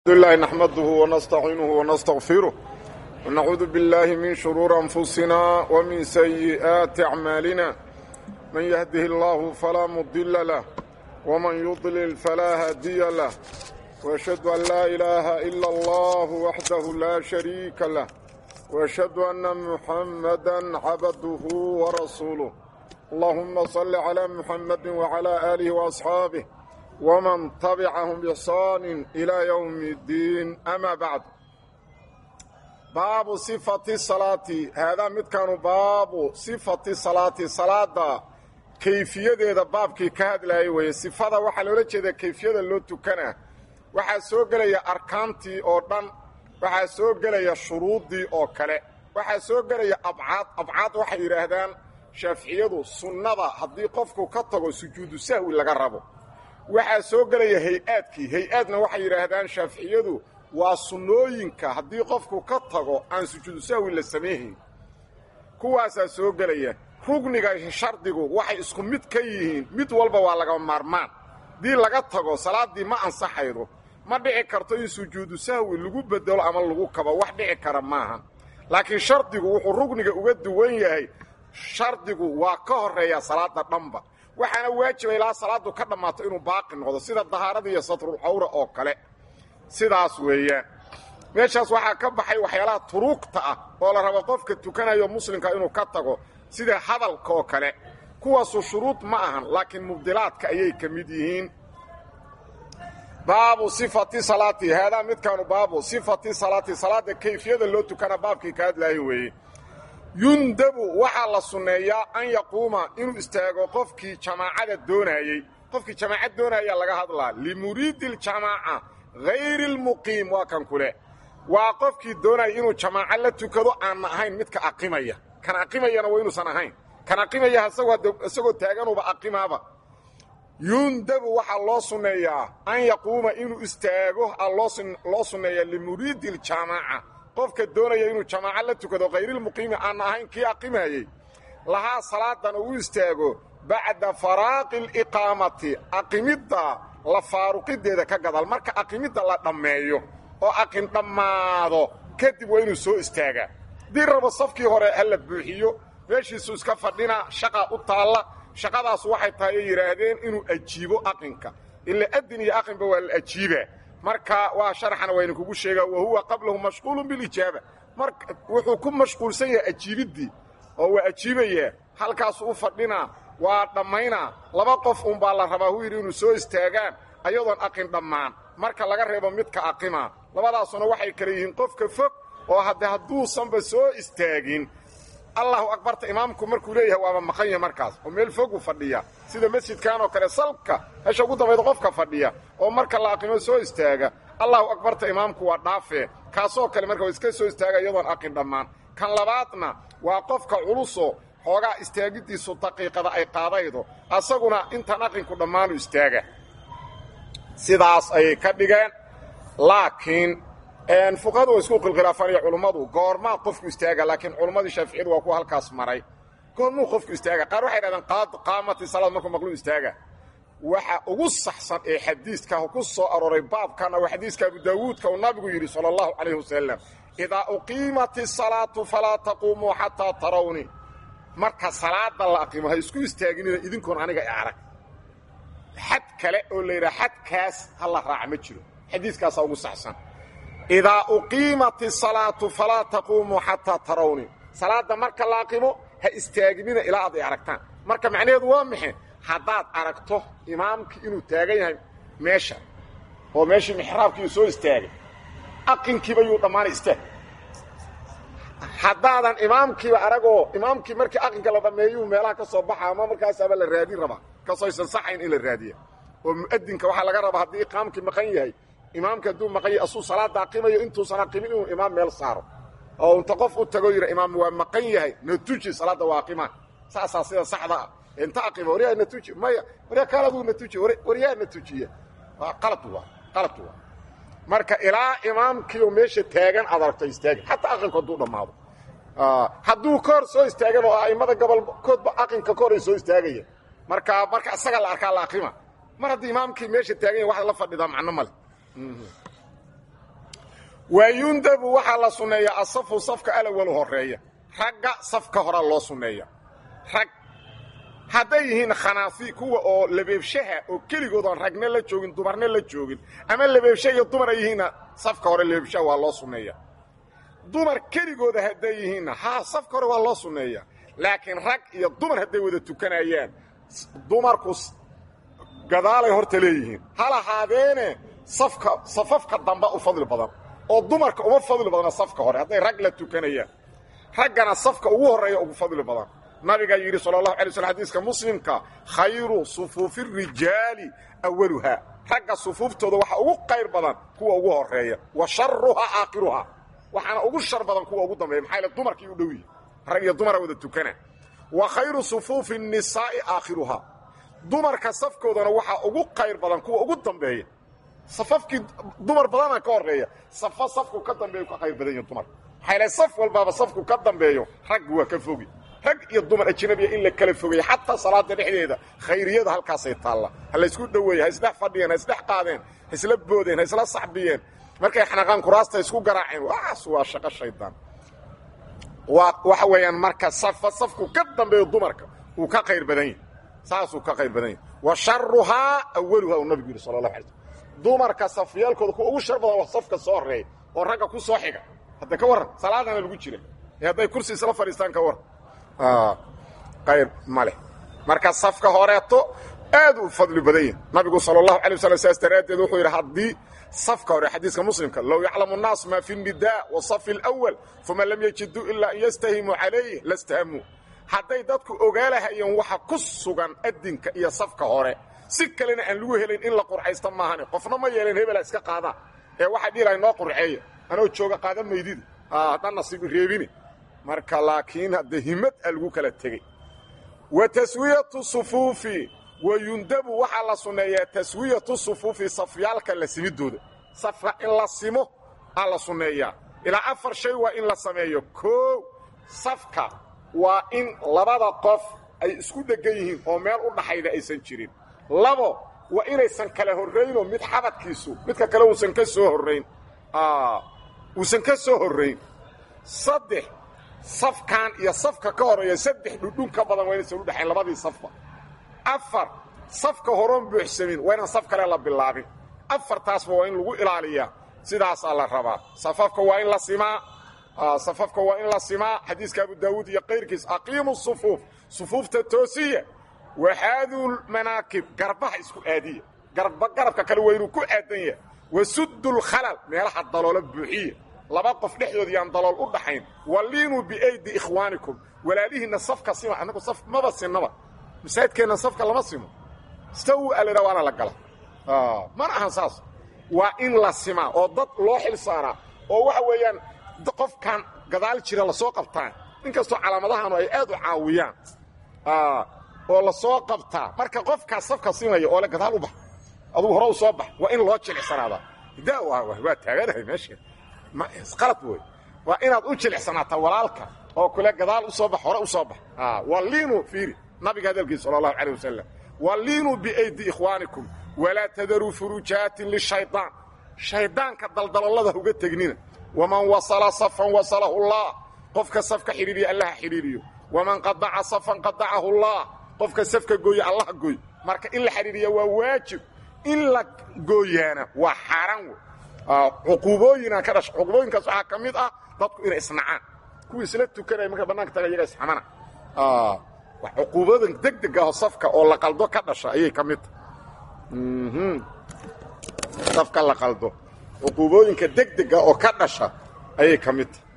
لله نحمده ونستعينه ونستغفره ونعوذ بالله من شرور أنفسنا ومن سيئات أعمالنا من يهده الله فلا مضل له ومن يضلل فلا هادي له وأشهد أن لا إله إلا الله وحده لا شريك له وأشهد أن محمدا عبده ورسوله اللهم صل على محمد وعلى آله وأصحابه ومن تبعهم بإحسان إلى يوم الدين أما بعد باب صفة الصلاة هذا مد كانوا باب صفة الصلاة صلاة كيفية هذا باب كي كهد لا يوي صفة وحا لولا جيدا كيفية لو تكنا وحا سو غليا اركانتي او دن وحا سو غليا شروطي او كله وحا سو غليا ابعاد ابعاد waxa yiraahdaan shafiiciyadu sunnada hadii qofku ka tago sujuudu sahwi laga rabo waxaa soo gelaya hay-aadkii hay-aadna waxay yidhaahdaan shaaficiyadu waa sunnooyinka haddii qofku ka tago aan sujuudu sahwi la samayhayn kuwaasaa soo gelaya rugniga shardigu waxay isku mid ka yihiin mid walba waa laga maarmaan haddii laga tago salaaddii ma ansaxaydo ma dhici karto in sujuudu sahwi lagu bedelo ama lagu kabo wax dhici kara maaha laakiin shardigu wuxuu rugniga uga duwan yahay shardigu waa ka horeeya salaada dhanba waxaana waajiba ilaa salaadu ka dhammaato inuu baaqi noqdo sida dahaarada iyo satrulcawra oo kale sidaas weeyaan meeshaas waxaa ka baxay waxyaalaha turuugta ah oo la rabo qofka tukanayo muslimka inuu ka tago sida hadalka oo kale kuwaasu shuruud ma ahan laakiin mubdilaadka ayay ka mid yihiin baabu sifati salaati haadaa midkaanu baabu sifati salaati salaada kayfiyada loo tukana baabkii ka hadlaayo weeye yundabu waxaa la sunneeyaa an yaquuma inuu istaago qofkii jamaacada doonayey qofkii jamaacad doonaya laga hadlaa limuriidi ljamaaca hayri lmuqiim waa kan kule waa qofkii doonaya inuu jamaaco la tukado aanna ahayn midka aqimaya kan aqimayana waa inuusan ahayn kan aqimaya isagoo taaganuba aqimaaba yundabu waxaa loo sunneeyaa an yaquuma inuu istaago loo sunneeyaa limuriidi ljamaaca qofka doonaya inuu jamaaco la tukado khayrilmuqiimi aanna ahayn kii aqimayey lahaa salaadan uu istaago bacda faraaqi aliqaamati aqimidda la faaruqideeda ka gadaal marka aqimidda la dhammeeyo oo aqin dhammaado kadib waa inuu soo istaagaa haddii rabo safkii hore ha la buuxiyo meeshiisu iska fadhina shaqa u taalla shaqadaas waxay tahay ay yidhaahdeen inuu ajiibo aqinka ila adin iyo aqinba waa la ajiibaa marka waa sharaxana wayna kugu sheegaa wa huwa qablahu mashquulun bilijaaba marka wuxuu ku mashquulsan yahay ajiibiddii oo waa ajiibayaa halkaasu u fadhinaa waa dhammaynaa laba qof unbaa la rabaa hu yidhi inuu soo istaagaan ayadoon aqin dhammaan marka laga reebo midka aqimaa labadaasuna waxay kale yihiin qofka fog oo hadde hadduusanba soo istaagin allahu akbarta imaamku markuu leeyahay waaba maqan yahay markaas oo meel fogu fadhiya sida masjidkan oo kale salka meesha ugu dambayda qofka fadhiya oo marka la aqimo soo istaaga allahu akbarta imaamku waa dhaafee kaasoo kale marka waa iska soo istaaga iyadoon aqin dhammaan kan labaadna waa qofka culuso xoogaa istaagiddiisu daqiiqada ay qaadaydo asaguna intaan aqinku dhammaanu istaaga sidaas ayay ka dhigeen laakiin fuqahadu waa isku qilkhilaafaan iyo culummadu goormaa qofku istaaga laakiin culummadii shaaficiyadu waa kuwa halkaas maray goormuu qofku istaaga qaar waxay dhahdeen qaamati salaad markuu maqluu istaaga waxa ugu saxsan ee xadiiska ku soo arooray baabkana waa xadiiska abu daawuudka uu nabigu yidhi sala allahu calayhi wasalam idaa uqiimat isalaatu falaa taquumuu xataa tarawni marka salaada la aqimo ha isku istaaginina idinkoon aniga i arag xad kale oo la yidhaha xadkaas ha la raaca ma jiro xadiiskaasaa ugu saxsan idaa uqiimat isalaatu falaa taquumuu xataa tarawni salaadda marka la aqimo ha istaaginina ilaa aad ay aragtaan marka macnaheedu waa maxe haddaad aragto imaamkii inuu taagan yahay meesha oo meeshii mixraabkii soo istaagay aqinkiiba yuu dhammaanay istaag haddaadan imaamkiiba aragoo imaamkii markii aqinka la dhammeeyuu meelaha ka soo baxa ama markaasaaba la raadin rabaa kasoo aysan saxayn in la raadiya oo mu'adinka waxaa laga rabaa haddii iqaamkii maqan yahay imaamka hadduu maqan yahay asuu salaada aqimayo intuusan aqimin inuu imaam meel saaro oo inta qof u tago yidha imaam waa maqan yahay na tuji salaadda waa aqimaa saasaa sida saxda ah inta aqima waryaa na tuji maya waryaa kaaladuu na tuji waryaa na tujiya waa qalad waa qalad waa marka ilaa imaamkiioo meesha taagan aad aragto istaagin xataa aqinku hadduu dhammaado hadduu ka hor soo istaagan oo a'immada gobolkoodba aqinka ka hor ay soo istaagaya marka marka isaga la arkaa la aqima mar haddii imaamkii meesha taagan yahay waxaad la fadhidaa macno male wayundabu waxaa la sunneeyaa asafu safka alawalu horeeya ragga safka horaa loo sunneeya rag hadday yihiin khanaafi kuwa oo labeebshaha oo keligood oon ragna la joogin dumarna la joogin ama labeebsha iyo dumar ay yihiinna safka hore labeebshaha waa loo sunneeya dumar keligooda hadday yihiinna haa safka hore waa loo sunneeya laakiin rag iyo dumar hadday wada tukanayaan dumarku gadaalay horta leeyihiin hal ahaadeene safka safafka damba u fadli badan oo dumarka uma fadli badna safka hore hadday rag la tukanayaan raggana safka ugu horreeya ugu fadli badan nabigaa yidhi sala allahu alay slm xadiiska muslimka khayru sufuufi rijaali awaluhaa ragga sufuuftooda waxaa ugu qayr badan kuwa ugu horreeya wa sharuhaa aakhiruhaa waxaana ugu shar badan kuwa ugu dambeeya maxaa yl dumarkii u dhow yihi rag iyo dumara wada tukana wa khayru sufuufi nisaa'i aakhiruhaa dumarka safkoodana waxaa ugu qayr badan kuwa ugu dambeeya safafkii dumar badana ka horreeya safa safku ka dambeeyo ka qayr badan yihin dumarka maxaa yl saf walbaaba safku ka dambeeyo raggu waa ka fogi rag iyo dumar ajnabiya in la kala fogaya xataa salaada dhexdeeda khayriyada halkaasay taalla ha laysku dhoweeye ha isdhex fadhiyeen ha isdhex qaadeen ha isla boodeen ha isla saxbiyeen markay xanaqaan kuraasta isku garaaceen waas waa shaqo shaydaan waa waxa weeyaan marka safa safku ka dambeeyo dumarka uu ka qayr badan yahay saasuu ka qayr badan yahay wa sharuhaa awaluhaa uu nabigu yidhi sala allahu alay slm dumarka safyaalkooda kuwa ugu shar badan waa safka soo horreeya oo ragga ku soo xiga hadda ka warran salaadana lagu jira ee hadday kursi isla fadhiistaan ka warran qayr ma leh marka safka horeeto aad u fadli badan yahi nabigu sal اlahu alay waslam saas daraaddeed wuxuu yidhi haddii safka hore xadiiska muslimka low yaclamu الnaas ma fi الnidaa wasafi اlأwal uma lam yajiduu ilaa an yastahimuu calayh lastahamuu hadday dadku ogaalahayeen waxa ku sugan adinka iyo safka hore si kalena aan lagu helayn in la qurxaysta maahane qofna ma yeeleen hebela iska qaadaa ee waxaa dhihi lahay noo qurxeeya anoo jooga qaada maydida haddaan nasiib reebini marka laakiin hadde himad a lagu kala tegey wa taswiyatu sufuufi wa yundabu waxaa la sunneeyaa taswiyatu sufuufi safyaalka la simidooda safka in la simo aa la sunneeyaa ilaa afar shay waa in la sameeyo koow safka waa in labada qof ay isku dheggan yihiin oo meel u dhaxayda aysan jirin labo waa inaysan kala horraynoo mid xabadkiisu midka kale uusan ka soo horrayn uusan ka soo horrayn saddex safkan iyo safka ka horeeya saddex dhudhun ka badan waa inaysan u dhexayn labadii safba afar safka horoon buuxsamin waa inaan saf kale la bilaabin afartaasba waa in lagu ilaaliyaa sidaasaa la rabaa safafka waa in la simaa safafka waa in la simaa xadiiska abu daawuud iyo kayrkiis aqiimu sufuuf sufuufta toosiya waxaaduu manaakib garbaha isku aadiya garba garabka kale waa inuu ku aadan yahay wasuddu lkhalal meelaha daloola buuxiya laba qof dhexdood yaan dalool u dhaxayn waliinuu biaydi ikhwaanikum walaalihiinna safka sima annagu saf maba sinnaba masaajidkeenna safka lama simo stawu alidha waana la gala mana ahan saas waa in la simaa oo dad loo xil saaraa oo waxa weeyaan qofkan gadaal jira lasoo qabtaan in kastoo calaamadahaanu ay aad u caawiyaan oo lasoo qabtaa marka qofkaas safka simaya oo le gadaal u bax adugu hore u soo bax waa in loo jilicsanaada da waa taaganahay meesha qalad wey waa inaad u jilicsanaataa walaalka oo kule gadaal u soo bax hore u soo bax waliinuu fiiri nabiga hadalkiisa sala allahu calayh wasalam waliinuu biaydi ikhwaanikum walaa tadaruu furujaatin lishayطaan shaydaanka daldalollada uga tegnina waman wasala safan wasalahu llah qofka safka xidhiiriya allaha xidhiiriyo waman qadaca safan qadacahu llah qofka safka gooya allaha gooy marka in la xidhiiriya waa waajib in la gooyaana waa xaaraan wey cuquubooyina ka dhasha cuquubooyinkaas waxaa ka mid ah dadku inay isnacaan kuwii isla tukanaya marka bannaanka taga iyaga isxamana cuquubooyin deg deg aho safka oo la qaldo ka dhasha ayay ka mid tahay safka la qaldo cuquubooyinka deg dega oo ka dhasha ayay ka mid tahay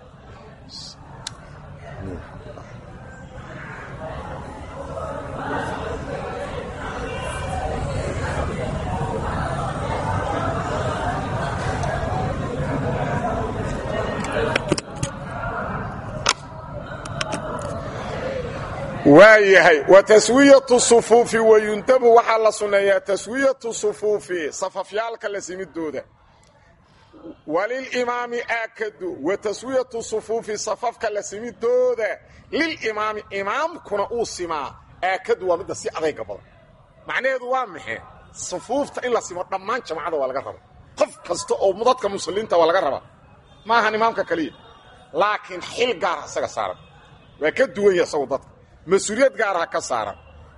waa yahay wa taswiyatu sufuufi wayundabu waxaa la sunneeyaa taswiyatu sufuufi safafyaalka la simidooda walilimaami aakadu wa taswiyatu sufuufi safafka la simidooda lilimaami imaamkuna uu simaa aakadu waa midda si adayga badan macnaheedu waa maxe sufuufta in la simo dhammaan jamacada waa laga raba qof kasta oo dadka muslimiinta waa laga rabaa ma ahan imaamka kaliya laakiin xil gaara isaga saaran waa ka duwan yahay isagu dadka mas-uuliyad gaaraha ka saaran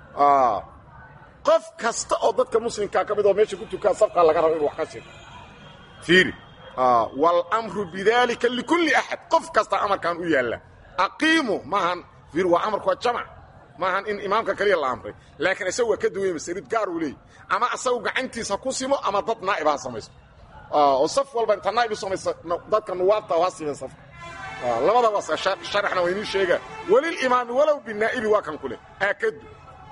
qof kasta oo dadka muslimkaa ka mid oo meesha ku tukaa safkaa laga raba inu wax ka siro fiiri wاlmru bidalika likulli axad qof kasta amarkan u yaalla aqiimu maahan fiir waa amarku waa jamc maahan in imaamka kaliya la amray laakiin isagu waa ka duwanya masarid gaar uu leeyay ama isagu gacantiisa ku simo ama dad naa'iba ha samaysto oo saf walba inta naa'ib u samaysa dadka nuwaabta ha simen safka labadaba sharaxna waa inii sheegaa walilimaami walow binaa'ibi waa kan ku leh aakadu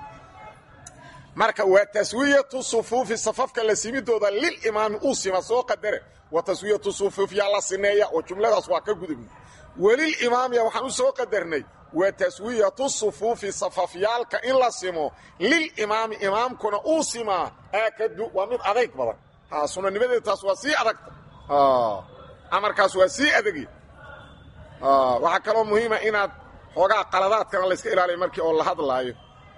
marka waa taswiyatu sufuufi safafka la simidooda lilimaami uu sima soo qadare wa taswiyatu sufuuf yaa la sineeya oo jumladaas waa ka gudubna welilimaamiya waxaan u soo qadarnay wa taswiyatu sufuufi safafyaalka in la simo lilimaami imaamkuna uu simaa aakadu waa mid adayg badan ha sunanimadeeda taas waa sii adagta amarkaas waa sii adagi waxaa kaloo muhiima inaad xoogaa qaladaadkana layska ilaaliya markii oo la hadlaayo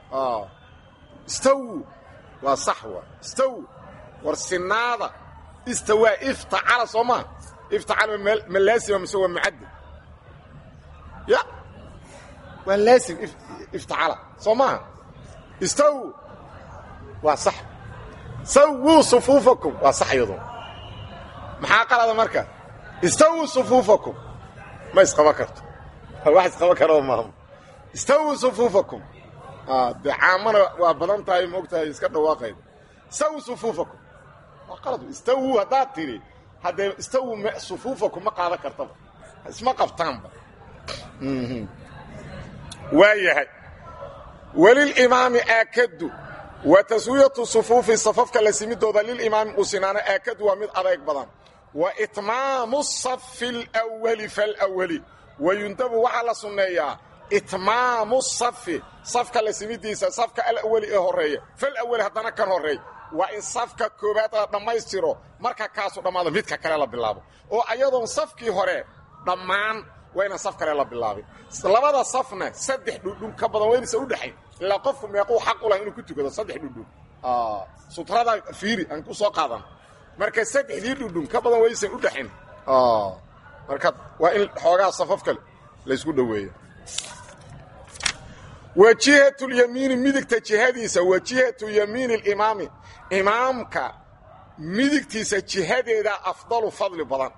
istaw waa sax waa istaw war sinaada istawaa iftacala soo maa iftacala ma laasima mise waa mucadad ya waa laasim iftacala soo maaha istaw waa sax sawuu sufuufakum waa sax iyadu maxaa qalada marka istawuu sufuufakum ma isqaba karto wax isqaba karoo maaha istawuu sufuufakum de caamana waa badan tahay maogtahay iska dhawaaqayda istawu sufuufakum waa qalad istawu haddaad tidhi haddee istawu sufuufakum ma qaadan kartaba isma qabtaanba waa yahay welilimaami aakadu wa taswiyatu sufuufi safafka la simidooda lilimaami uu sinaano aakadu waa mid adayg badan wa itmaamu safi alwali falwali wayundabu waxaa la sunneeyaa itmaamu safi safka la simidiisa safka alawali ee horeeya falawali haddana kan horeey waa in safka koobaad la dhammaystiro marka kaasu dhammaado midka kale la bilaabo oo ayadoon safkii hore dhammaan waa inaan saf kale la bilaabin labada safna saddex dhudhun ka badan waynaysa u dhexayn ilaa qofku meequu xaq u lahay inuu ku tukado saddex dhudhun sutrada fiiri aan ku soo qaadan marka saddexdii dhudhun ka badan waynaysan u dhexayn marka waa in xoogaa safaf kale laysku dhoweeya wajihatu lyamiini midigta jihadiisa wajihatu yamiini alimaami imaamka midigtiisa jihadeeda afdalu fadli badan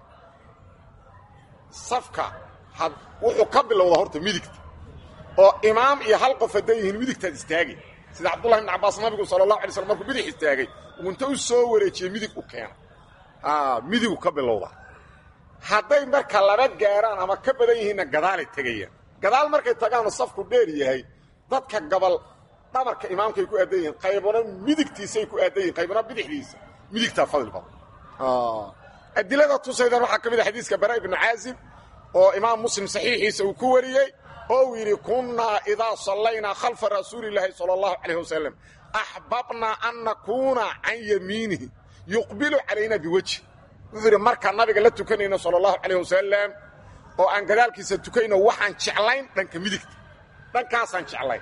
safka wuxuu ka bilowdaa horta midigta oo imaam iyo hal qof hadday yihiin midigtaad istaagay sida cabdullahi ibn cabbaas nabigu sala allahu alay slam markuu bidix istaagay unta u soo wareejiyey midig u keena midigu ka bilowda hadday marka laba gaaraan ama ka badan yihiinna gadaalay tegayaan gadaal markay tagaanoo safku dheer yahay dadka gabal dhabarka imaamkay ku aadan yihiin qaybana midigtiisay ku aadan yihin qaybana bidixdiisa midigtaa fadli badan adilada tusaydan waxaa ka mid a xadiiska bara ibnu caazib oo imaam muslim saxiixiisa uu ku wariyey oo uu yidhi kunnaa idaa sallaynaa khalfa rasuulillaahi sala allahu calayh wasalam axbabnaa an nakuuna can yamiinihi yuqbilu calayna biwejhi wuxuu yidhi markaan nabiga la tukanayno sala allahu calayh wasalam oo aan gadaalkiisa tukayno waxaan jeclayn dhanka midigta dhankaasaan jeclayn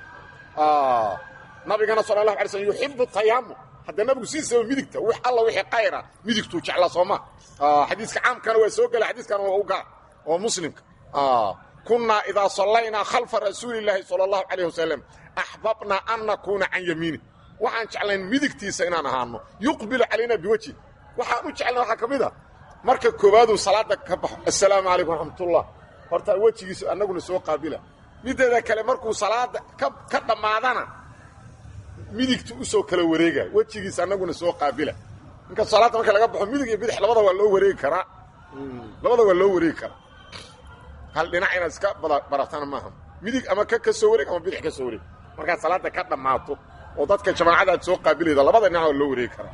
nabigana sala allahu alay slm yuxibu tayamum hadda nabigu sidiisaba midigta wix alla wixii qayra midigtuu jeclaa sooma xadiiska caamkana waa soo gela xadiiskana waa u gaar oo muslimka kunnaa idaa sallaynaa khalfa rasuulillaahi sala allahu calayh wasalam axbabnaa an nakuuna can yamiini waxaan jeclayn midigtiisa inaan ahaano yuqbilu calayna biwejhi waxaan u jeclna waxaa ka mid a marka koowaaduu salaada ka baxo assalaamu calaykum raxmatullah horta wejigiisu annaguna soo qaabila mideeda kale markuu salaada ka dhammaadana midigtu u soo kala wareega wejigiisa annaguna soo qaabila ninka salaadda marka laga baxo midig iyo bidix labada waa loo wareegi karaa labada waa loo wareegi karaa hal dhinac inaad iska baratana maaha midig ama ka ka soo wareeg ama bidix ka soo wareeg markaad salaada ka dhammaato oo dadka jamaacada aad soo qaabilayda labada dhinac waa loo wareegi karaa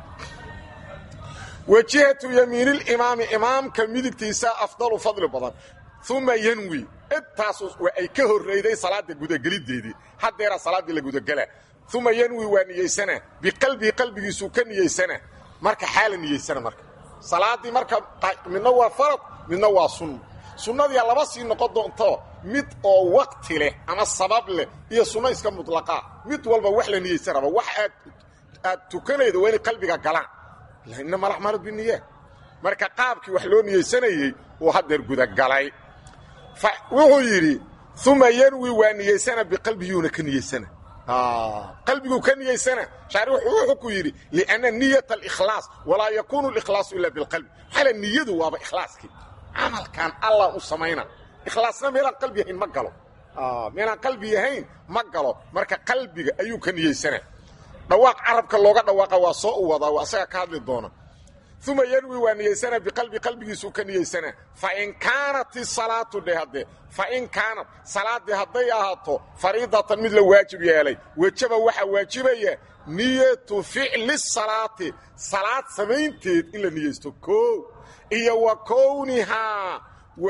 wajihatu yamiinilimaami imaamka midigtiisa afdalu fadli badan uma yanwi intaas ay ka horreyday salaada gudagelideedii haddeeraa salaaddii la gudagela uma yanwi waa niyeysana biqalbihi qalbigiisuu ka niyeysana marka xaala niyeysana marka salaaddii marka midna waa farad midna waa sunna sunnadiia laba sii noqon doonto mid oo wakti leh ama sabab leh iyo sunno iska mutlaqaa mid walba wax la niyeysan raba wax aad aad tukanaydo waa inay qalbiga galaan inama alacmaalu biniya marka qaabkii wax loo niyeysanayey uu haddeer gudagalay wuxuu yidhi uma yanwi waa niyeysana biqalbiyuuna ka niyeysana qalbiguu ka niyeysana shaarixu wuxuu ku yidhi lianna niyata alikhlaas walaa yakuunu alikhlaasu ila bilqalbi maxaa niyadu waaba ikhlaaskii camalkan allah u samayna ikhlaasna meelaan qalbi yahayn ma galo meelaan qalbi yahayn ma galo marka qalbiga ayuu ka niyeysana dhawaaq carabka looga dhawaaqa waa soo u wadaa waa asaga ka hadli doona uma yanwi waa niyeysana biqalbi qalbigiisuu ka niyeysana fain kaanat isalaatu dhe haddee fain kaanat salaaddii hadday ahaato fariidatan mid la waajib yeelay wejaba waxaa waajibaya niyatu ficli salaati salaad samaynteed in la niyeysto koo iyo wa kownihaa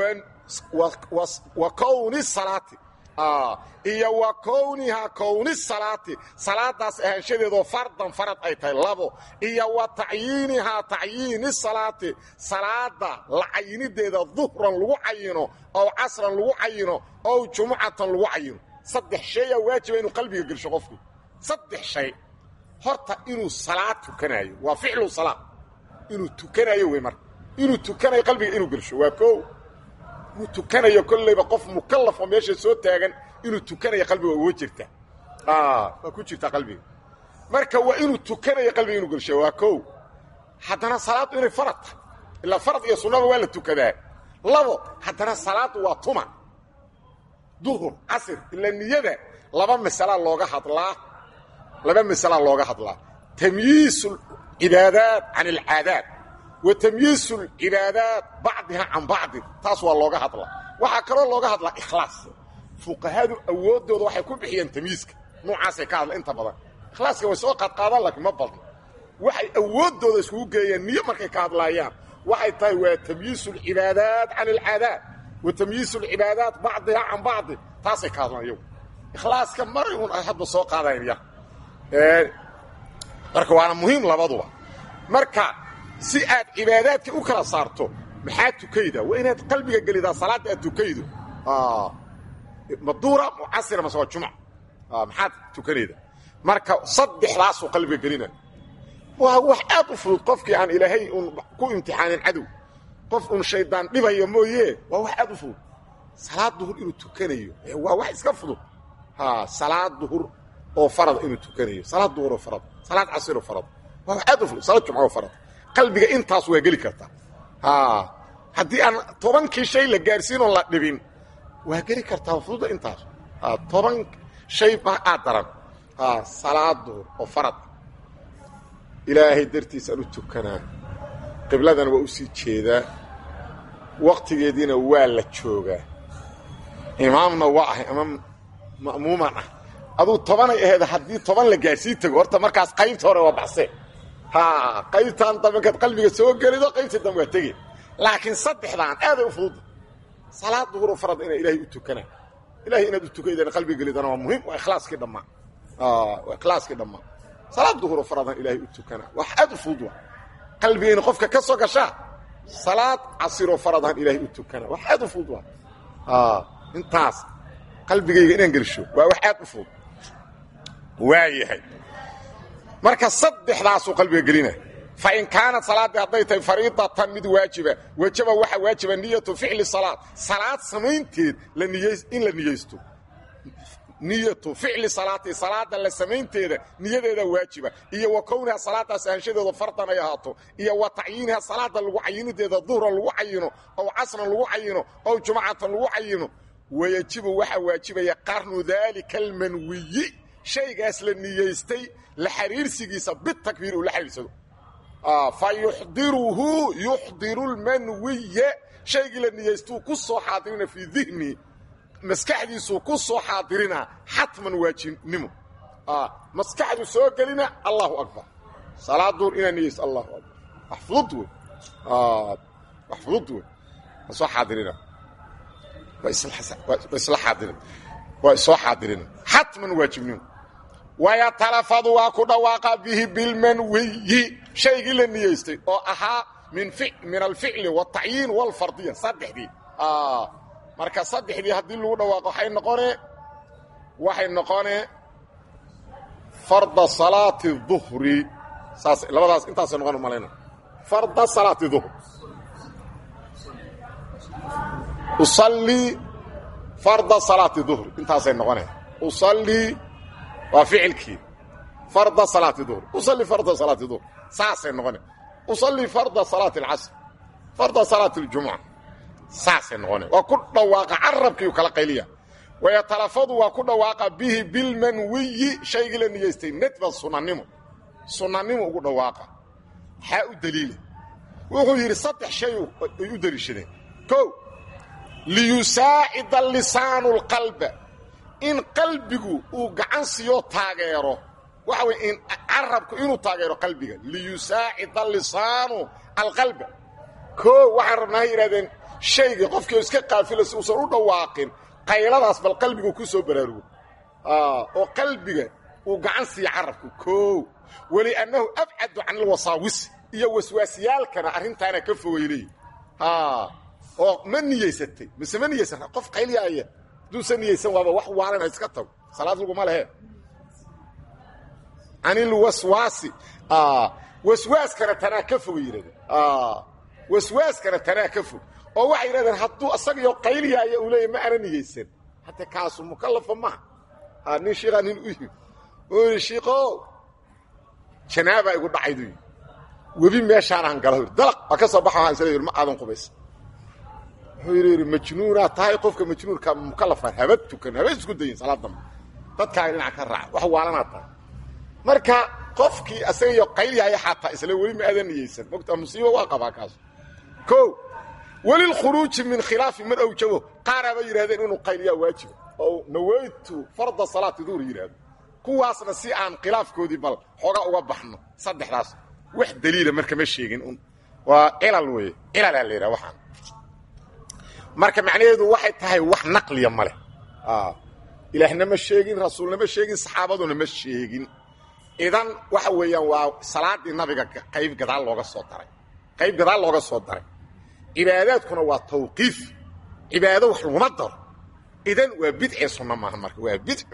wa kowni salaati iyo wa kownihaa kowni salaati salaadaas ahaanshadeedoo fardan farad ay tahay labo iyo wa tacyiinihaa tacyiini salaati salaada la cayinideeda duhran lagu cayino ow casran lagu cayino ow jumucatan lagu cayino saddex shayaa waajiba inuu qalbiga gelsho qofku saddex shay horta inuu salaad tukanayo waa ficlu salaa inuu tukanayo wey marka inuu tukanayo qalbiga inuu gelsho waa koo inuu tukanayo kollayba qof mukallaf oo meesha soo taagan inuu tukanayo qalbiga uga jirta waa ku jirtaa qalbiga marka waa inuu tukanayo qalbiga inuu gelsho waa kow haddana salaaddu inay farad tahay ilaa farad iyo sunnaba waa la tukadaa labo haddana salaaddu waa tuma duhur casir ilaa niyada laba masalaa looga hadlaa laba masalaa looga hadlaa tamyiisu cibaadaat can alcaadaat wa tamyiisu lcibaadaat bacdiha can bacdin taas waa looga hadlaa waxaa kaloo looga hadlaa ikhlaas fuqahadu awooddooda waxay ku bixiyeen tamyiiska noocaasay ka hadla inta badan ikhlaaska way soo qaadqaadaan laakiin ma badno waxay awooddooda iskugu geeyeen niyo markay ka hadlaayaan waxay tahay waa tamyiisu alcibaadaat can alcaadaat wa tamyiisu alcibaadaat bacdiha can bacdin taasay ka hadlaan iyagu ikhlaaska maray un ay hadba soo qaadayn ya marka waana muhiim labaduba marka si aad cibaadaadka u kala saarto maxaa tukayda waa inaad qalbiga gelidaa salaadda aad tukaydo maduura mucasira mase waa jumc maxaad tukanayda marka saddexdaasuu qalbiga gelina waa wax aad u fudud qofkii aan ilaahay un ku imtixaanin cadow qof un shaydaan dhibaya mooye waa wax aad u fudud salaad duhur inuu tukanayo waa wax iska fudud salaad duhur oo farad inuu tukanayo salaad duhur oo farad salaad casir oo farad waa wax aad u fudud salaad jumca oo farad qalbiga intaas waa geli kartaa haddii aan tobankii shay la gaarsiin oon la dhibin waa geli kartaa fududa intaas toban shay ba aad daran salaad duhur oo farad ilaahay dartiisaan u tukanaa qibladana waa u sii jeedaa waktigeediina waa la joogaa imaamna waa ahay imaam ma'muuman ah aduu tobanay aheed haddii toban la gaarsii tago horta markaas qaybta hore waa baxse ha qaybtaan dambankaad qalbiga soo gelido qaybtii dambe waa tege laakiin saddexdaan aaday u fududda salaad duhuro farad inaa ilaahay u tukanaa ilahay inaad u tukaydana qalbiga gelidana waa muhiim waa ikhlaaskii dhammaa waa ikhlaaskii dhammaa salaad duhuro faradan ilaahay u tukanaa wax aad u fudud waa qalbigayna qofka ka soo gashaa salaad casiroo faradan ilaahay u tukanaa wax aad u fudud waa intaas qalbigayga inaan gelsho waa wax aad u fudud waayahay marka saddexdaasuu qalbiga gelina fain kaanat salaaddii hadday tahay fariidatan mid waajiba wajaba waxaa waajiba niyatu ficli salaad salaad samaynteed in la niyeysto niyatu ficli salaati salaada la samaynteeda niyadeeda waajiba iyo wa kowniha salaadaas ahaanshadeeda fardan ay ahaato iyo wa tacyiiniha salaada lagu cayinideeda duhran lagu cayino ow casran lagu cayino ow jumcatan lagu cayino wayajibu waxaa waajibaya qarnu daalika almanwiyi shaygaas la niyeystay la xiriirsigiisa bitakbiir uu la xiriirsado fa yuxdiruhu yuxdiru lmanwiya shaygii la niyeystuu ku soo xaadirina fii dihni maskaxdiisuu ku soo xaadirina xatman waajibnimo maskaxdu soo gelina allahu akbar salaad duur inaa niyeysto allahu akbar wax fudud wey wax fudud wey ma soo xaadirina waa isla xaadirin waa isoo xaadirina xatman waajibnimo wayatalafadu waa ku dhawaaqa bihi bilmanwiyi shaygii la niyeystay oo ahaa min alficli wاtacyiin wاlfardiya saddexdii marka saddexdii haddii lagu dhawaaqo waxay noqone waxay noqone farda salaati duhri saas labadaas intaasay noqon malayna farda salaati duhr usallii farda salaati duhri intaasay noqonaya usallii waa ficilkii farda salaati duhri usallii farda salaati duhri saasay noqonaya usallii farda salaati alcasr farda salaati aljumuca saasay noqonaya waa ku dhawaaqa carabkiiu kala qayliya wayatalafadu waa ku dhawaaqa bihi bilmanwiyi shaygii la niyeystay nadban sunanimo sunanimo ugu dhawaaqa maxaa u daliila wuxuu yidhi saddex shay ay u deliishadeen kow liyusaacida lisaanu lqalba in qalbigu uu gacan siiyo taageero waxa weye in carabku inuu taageero qalbiga liyusaacida lisaanu alqalba koo waxaan rabnaa hay yidhahdeen shaygii qofkii oo iska qaafila si uusan u dhawaaqin qayladaas bal qalbigu ku soo baraarugo oo qalbiga uu gacan siiya carabku koow weliannahu abcadu can alwasaawisi iyo waswaasiyaalkana arrintaana ka fogay leeyihi oo ma niyeysatay mise ma niyeysata qof qaylyaaya hadduusan niyeysan waaba wax waalan ha iska tago salaad laguma lehe canilwaswaasi waswaaskana tanaa ka fogay yidhahdeen waswaaskana tanaa ka fog oo waxay yidhahdeen hadduu asagaiyo qaylyaaya uu leeyahy ma ana niyeysan hadda kaasu mukallafa maha nin shiikaa nin u yimi oo yidhi shiikow janaabaa igu dhacaydu yidhi webi meeshaanaan gala yidhi dalaq waa ka soo baxa waan isla yidhi ma aadan qubaysa wuxuu yidhi yidhi majnuunaa tahay qofka majnuunka mukallafaan haba tukan haba isku dayin salaad dambe dadkaaga dhinac ka raaca wax waalanaa tahay marka qofkii asagaiyo qaylyaaya xataa isla weli ma aadan niyeysan mogtaa musiibo waa qabaa kaas o welilkhuruuji min khilaafi man awjabo qaaraaba yidhahdeen inuu qayliyaa waajiba oo nawaytu farda salaati duhur yidhaahdo kuwaasna si aan khilaafkoodii bal xooga uga baxno saddexdaas wax daliila marka ma sheegin un waa cilal weeye cilalaa la yidhaha waxaan marka macnaheedu waxay tahay wax naqliya ma leh ilaahna ma sheegin rasuulna ma sheegin saxaabaduna ma sheegin idan waxa weeyaan waa salaadii nabiga qayb gadaal looga soo daray qayb gadaal looga soo daray cibaadaadkuna waa tawqiif cibaado wax laguma daro idan waa bidce sunno maaha marka waa bidco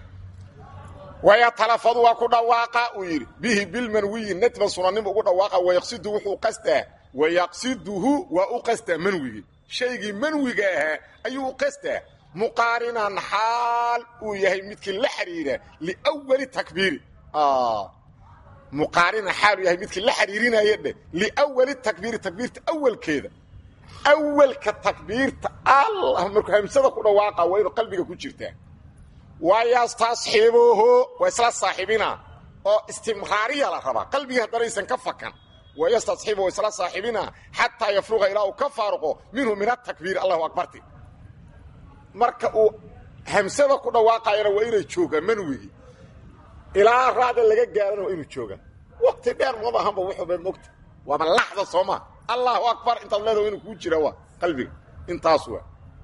wayatalafadu waa ku dhawaaqa uu yidhi bihi bilmanwiyi nadban sunanimo ugu dhawaaqa wayaqsidu wuxuu qastaa wayaqsiduhu waa u qastaa manwigii shaygii manwiga ahaa ayuu u qastaa muqaarinan xaal uu yahay midkii la xidhiira liwali takbiiri muqaarinan xaal uu yahay midkii la xidhiirinaya dheh liwali takbiiri takbiirta awalkeeda awalka takbiirta allah markuu hamsada ku dhawaaqa waa inu qalbiga ku jirtaa wayastasxibuhu waa isla saaxibina oo istimraariya la rabaa qalbigii haddanaysan ka fakan wayastasxibu waa isla saaxibina xataa yafruqa ilaa uu ka faaruqo minhu min atakbiir allahu akbarti marka uu hamsada ku dhawaaqayana waa inay joogaan manwigii ilaa raada laga gaarana waa inuu joogaan waqti dheer maba ahanba wuxuuba mogta waaba laxda sooma allahu akbar intaad leedaho inuu kuu jira waa qalbiga intaas waa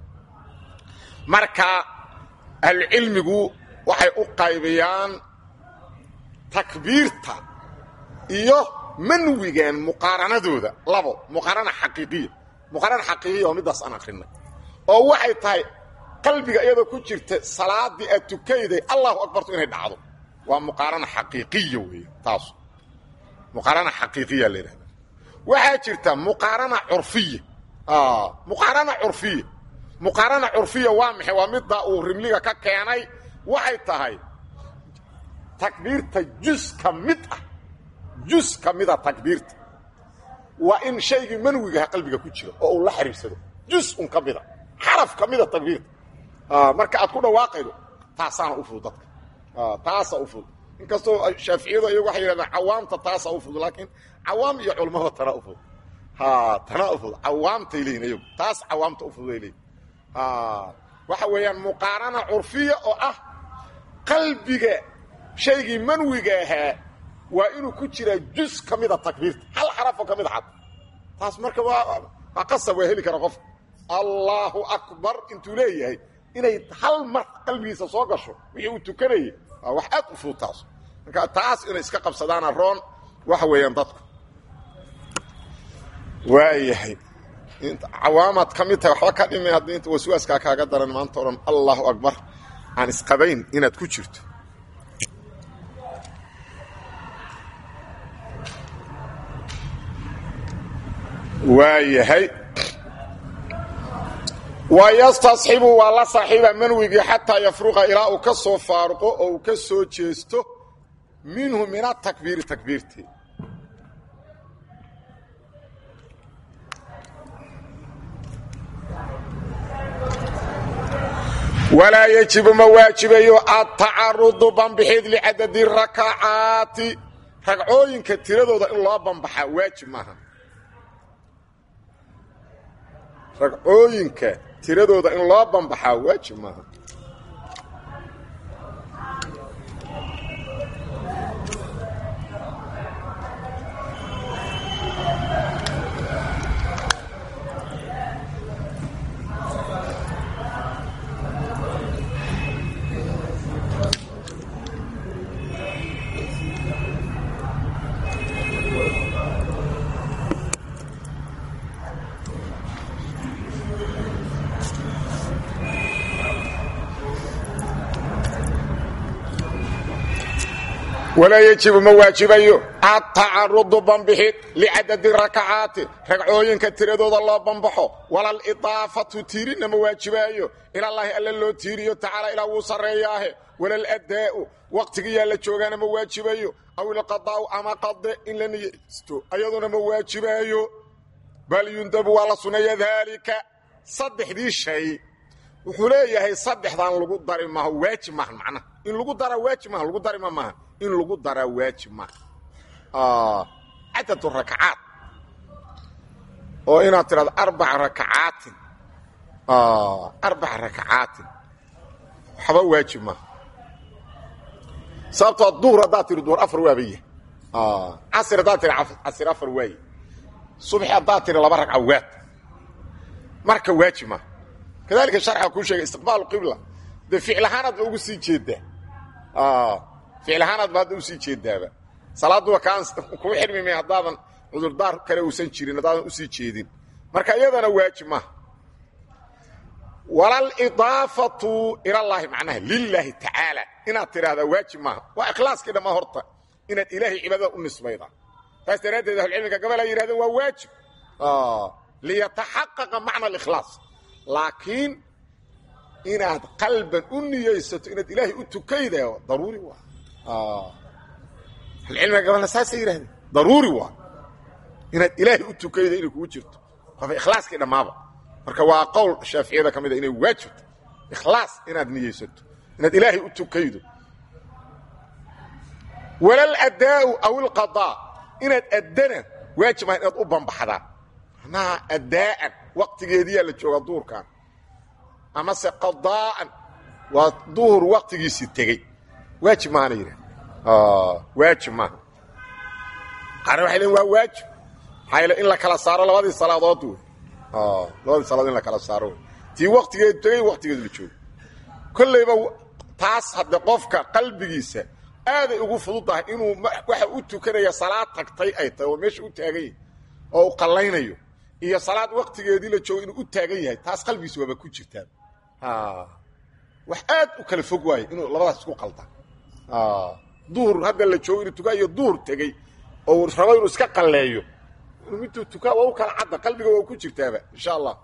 marka ahlucilmigu waxay u qaybiyaan takbiirta iyo manwigan muqaaranadooda labo muqaarana xaqiiqiya muqaarana xaqiiqiya waa middaas aan akrinay oo waxay tahay qalbiga iyadoo ku jirta salaadii aad tukayday allahu akbartu inay dhacdo waa muqaarana xaqiiqiya weeye taas muqaarana xaqiiqiya la yidhahda waxaa jirta muqaarana curfiya muqaarana curfiya muqaarana curfiya waa maxay waa midda uu rimliga ka keenay waxay tahay takbiirta jus ka mid ah jus ka mida takbiirta waa in shaygii manwigaha qalbiga ku jira oo uu la xiriirsado jus un ka mida xaraf ka mida takbiirta marka aad ku dhawaaqaydo taasaana u fudud dadka taasaa u fudud inkastoo shaaficiyadu iyagu waxay yidhahdaan cawaamta taasaa u fudud laakiin cawaam iyo culmada tanaa u fudud tanaa u fudud cawaamtay leeyihin iyagu taas cawaamta u fududay leeyihin waxa weeyaan muqaarana curfiya oo ah qalbiga shaygii manwiga ahaa waa inuu ku jiraa jus ka mida takbiirta hal xarafoo ka mid xad taas marka waa qasab waa heli kara qofka allaahu akbar intuu leeyahay inay hal mar qalbigiisa soo gasho wixii uu tukanayay waa wax aad u fudud taas marka taas inay iska qabsadaana roon waxa weeyaan dadku waayahay cawaamaad ka mid tahay waxba ka dhimi haddii inta waswaaskaa kaaga daran maanta o dhan allahu akbar aan isqabayn inaad ku jirto waayahay wayastasxibu waa la saaxiiba manwigii xataa yafruqa ilaa uu ka soo faaruqo oo uu ka soo jeesto minhu min atakbiiri takbiirtii walaa yejibu ma waajibayo atacarudu banbixid licadadi rakacaati ragcooyinka tiradooda in loo banbaxaa waajib maaha ragcooyinka tiradooda in loo banbaxaa waajib maaha walaa yejibu ma waajibayo atacarudu banbixid licadadi rakacaati ragcooyinka tiradooda loo banbaxo walalidaafatu tiirinna ma waajibaayo ilallaahi alla loo tiiriyo tacaala ilaa wuu sarreeyaahe walaladaa'u waqtigiyaa la joogaana ma waajibayo aw ilqadaa'u ama qade in la niyeysto ayaduna ma waajibaayo bal yundabu waa la suneeya daalika saddexdii shay wuxuu leeyahay saddexdan lagu dari maaha waajib maaha macnaha in lagu dara waajib maaha lagu darima maaha in lagu daraa waajib maaha cadadu rakacaat oo inaad tidhahdo arbaca rakacaatin arbaca rakacaatin waxba waajib maaha sababtoo duhur haddaad tihi duhur afar waaba yahay casir haddaad tihi casir afar waaye subxi haddaad tihi laba ragca waad marka waajib maaha kadalika sharxa kuu sheegay istiqbaalu qibla dee ficlahaanaad ba ugu sii jeedaa ficlahaanaad ba hadda usii jeedaaba salaaduba kaan kuu xirmi may haddaadan cudurdaar kale uusan jirin haddaadan usii jeedin marka iyadana waajib maaha walalidaafatu ilallaahi macnaha lilaahi tacaala inaad tidhaahdaa waajib maaha waa ikhlaaskii dhammaa horta inaad ilaahay cibaadada u nisbayda taas daraaddeed ahlucilmiga gabal ay yihahdeen waa waajib liyataxaqaqa macna alikhlaas laakiin inaad qalban u niyeysato inaad ilaahay u tukayda daruuri waa ahlucilmiga gabalna saasay yidhahdeen daruuri waa inaad ilaahay u tukayda inay kugu jirto qofa ikhlaaskii dhammaaba marka waa qowl shaaficiyada ka mid a inay waajibto ikhlaas inaad niyeysato inaad ilaahay u tukaydo walal addaa'u aw ilqadaa inaad addana waajib ah inaad u bambaxdaa macnaha addaa'an waqtigeediyaa la joogaa duhurkan amase qadaa'an waa duhur waqtigiisii tegey waajib maahana yidhah waajib maaha qaarna waxay leein waa waajib maxaa yeele in la kala saaro labadii salaadood wey labadii salaadood in la kala saaro wey tii waqtigeedu tegey waqtigeedu la joogo kollayba taas hadde qofka qalbigiisa aaday ugu fududdahay inuu waxa u tukanaya salaad tagtay ay tahay oo meesha u taagan yahay oo u qallaynayo iyo salaad waqtigeedii la joogo inuu u taagan yahay taas qalbigiisa waaba ku jirtaa wax aad u kala fog waaye inuu labadaas isku qalda duhur hadda la joogo inuu tukaa iyo duhur tegey oo rabo inuu iska qalleeyo inuu miduu tukaa waa u kala cadda qalbiga waa ku jirtaaba insha allah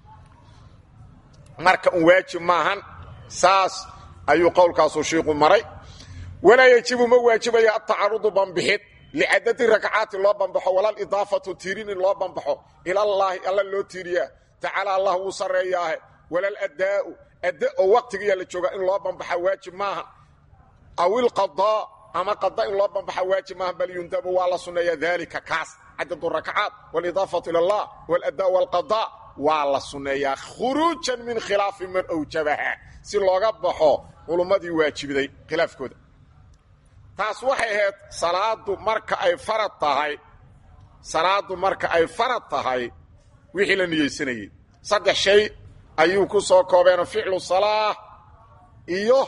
marka un waajib maahan saas ayuu qowlkaasuu shiiku maray walaa yejibu ma waajibayo atacarudu banbixid licadadi rakacaati loo banbaxo walalidaafatu tiirin in loo banbaxo ilallaahi alla loo tiiriyaa tacaala allah wuu sarreeyaahe walaladaa'u adda oo waqtigiyaa la joogaa in loo banbaxa waajib maaha aw ilqadaa ama qada in loo banbaxa waajib maaha bal yundabu waa la sunneeya daalika kaas cadadu rakacaat walidaafatu ila allah waladdaa walqadaa waa la sunneeyaa khuruujan min khilaafi man awjabaha si looga baxo culummadii waajibiday khilaafkooda taas waxay ahayd salaadu marka ay farad tahay salaadu marka ay farad tahay wixii la niyeysanayey saddex shay ayuu ku soo koobeenoo ficlu salaa iyo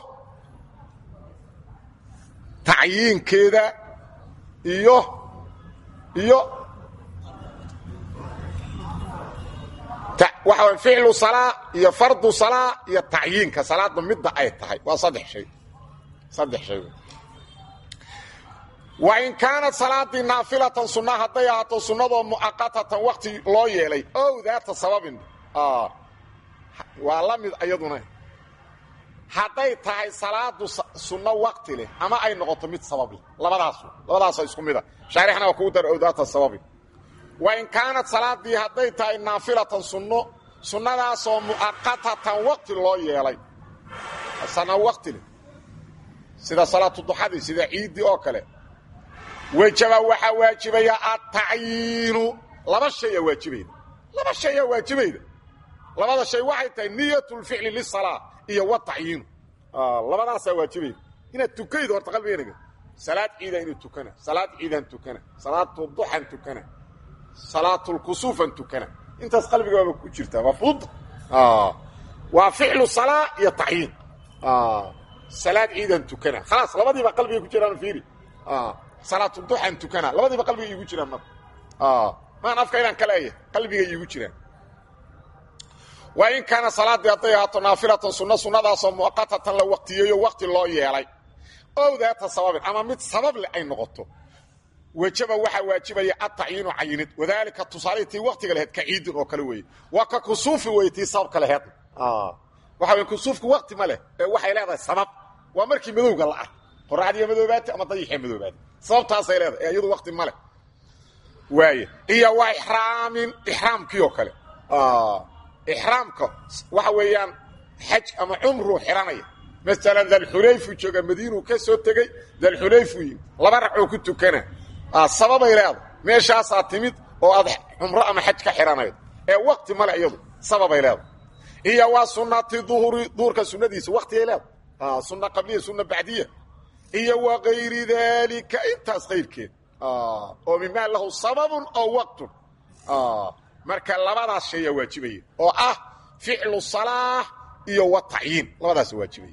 tacyiinkeeda iyo iyo waxa way ficlu salaa iyo fardu salaa iyo tacyiinka salaadda midda ay tahay waa saddex shay saddex shay wain kaanat salaadii naafilatan sunna hadday ahaato sunnadoo mu'aqatatan wakti loo yeelay ow daata sababin waa la mid iyaduna hadday tahay salaadu sunno waqti leh ama ay noqoto mid sabab leh labadaasu labadaasoo isku mida shaarixna waa kugu dar owdaata sababi wa in kaanat salaadii hadday tahay naafilatan sunno sunnadaasoo mu'aqatatan waqti loo yeelay sana waqti leh sida salaatu duxadii sida ciiddii oo kale wejaba waxaa waajibaya atacyiinu laba shayaa waajibayda laba shayaa waajibayda labada shay waxay tahay niyat lficli lisalaa iyo watacyiinu labadaasaa waajibayda inaad tukaydo horta qalbigeenaga salaad ciidaan inuu tukana salaad ciidaan tukana salaatu duxan tukana salaatulkusuufan tukana intaas qalbigaaba ku jirtaa waa fududa waa ficlu salaa iyo tacyiin salaad ciidaan tukana khalaas labadiiba qalbiga ku jiraan fiiri salaatu duxan tukana labadiiba qalbiga iigu jiraan marka maan afka inaan ka leeyahay qalbiga iigu jiraan waa in kaana salaadii hadday ahaato naafilatan sunno sunnadaasoo mu'aqatatan la waqtiyeeyo waqti loo yeelay ow daata sababin ama mid sabab leh ay noqoto wejaba waxaa waajibaya atacyiinu cayinid wadaalika tusaalihii tii waqtiga laheyd ka ciidin oo kale weeye waa ka kusuufi weye tii sababka laheed waxa wey kusuufku waqti ma leh ee waxay leedahay sabab waa markii madowga la ark qoraxdiiya madoobaati ama dayixiya madoobaati sababtaasay leedahay ee iyadu waqti ma leh waay iyo waa ixraamin ixraamkii oo kale ixraamka waxa weeyaan xaj ama cumruu xiranaya masalan dalxulayfu jooga madiinuu ka soo tegey dalxulayfu yimi laba racoo ku tukana sababay leedahay meeshaasaa timid oo aad cumro ama xaj ka xidhanayd ee waqti male iyadu sababay leedahay iyo waa sunati duhuri duhurka sunnadiisa waqtigay leedahay sunna qabliya sunna bacdiya iyo wa kayri daalika intaas kayrkeed oo mimaa lahu sababun oo waqtun marka labadaas shayaa waajibaya oo ah ficlu salaax iyo wa tacyiin labadaas waajibaya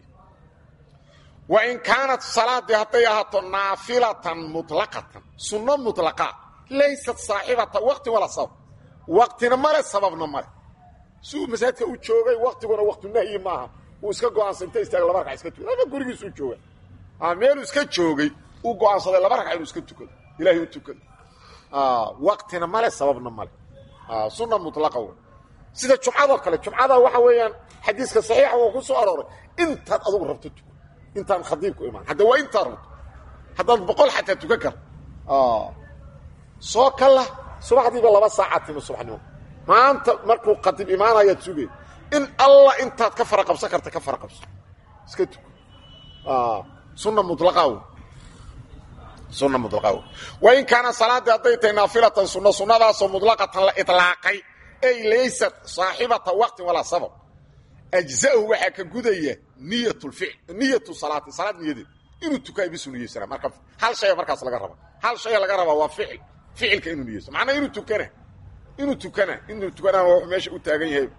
wa in kaanat salaadii hadday ahaato naafilatan muطlaqatan sunno muطlaqa laysat saaxibata waqti wala sabab waqtina male sababna male si uu masaajidka u joogay waqtiguna waqtu nahyi maaha uu iska go'aansa inta istaaga laba ragca iska tukado ama gurigiisuu jooga meeluu iska joogay uu go'aansaday laba ragca inuu iska tukado ilahay u tukado waqtina male sababna male sunna mutlaqa wey sida jumcadoo kale jumcada waxa weeyaan xadiiska saxiixa oo ku soo arooray intaad adugu rabto tuko intaan khadiibku imaan hadda waa intaad rabto haddaad boqol xataa tukan kar soo kala subaxdiiba laba saacaad timo subaxnimo maanta markuu khadiib imaanayaad sugay in allah intaad ka fara qabsan karta ka fara qabso iska tuko sunna mutlaqa wey sunna mutlaqa wey wain kaana salaadii hadday tahay naafilatan sunno sunnadaasoo mutlaqatan la itlaaqay ay laysat saaxibata waqtin walaa sabab ajza'hu waxaa ka gudaya niyatulficl niyatu salaati salaad niyadeed inuu tukaay bisu niyeysana marka hal shaya markaas laga raba hal shaya laga rabaa waa ficil ficilka inuu niyeysto macnaa inuu tukana inuu tukana inuu tukanaa wuxuu meesha u taagan yahay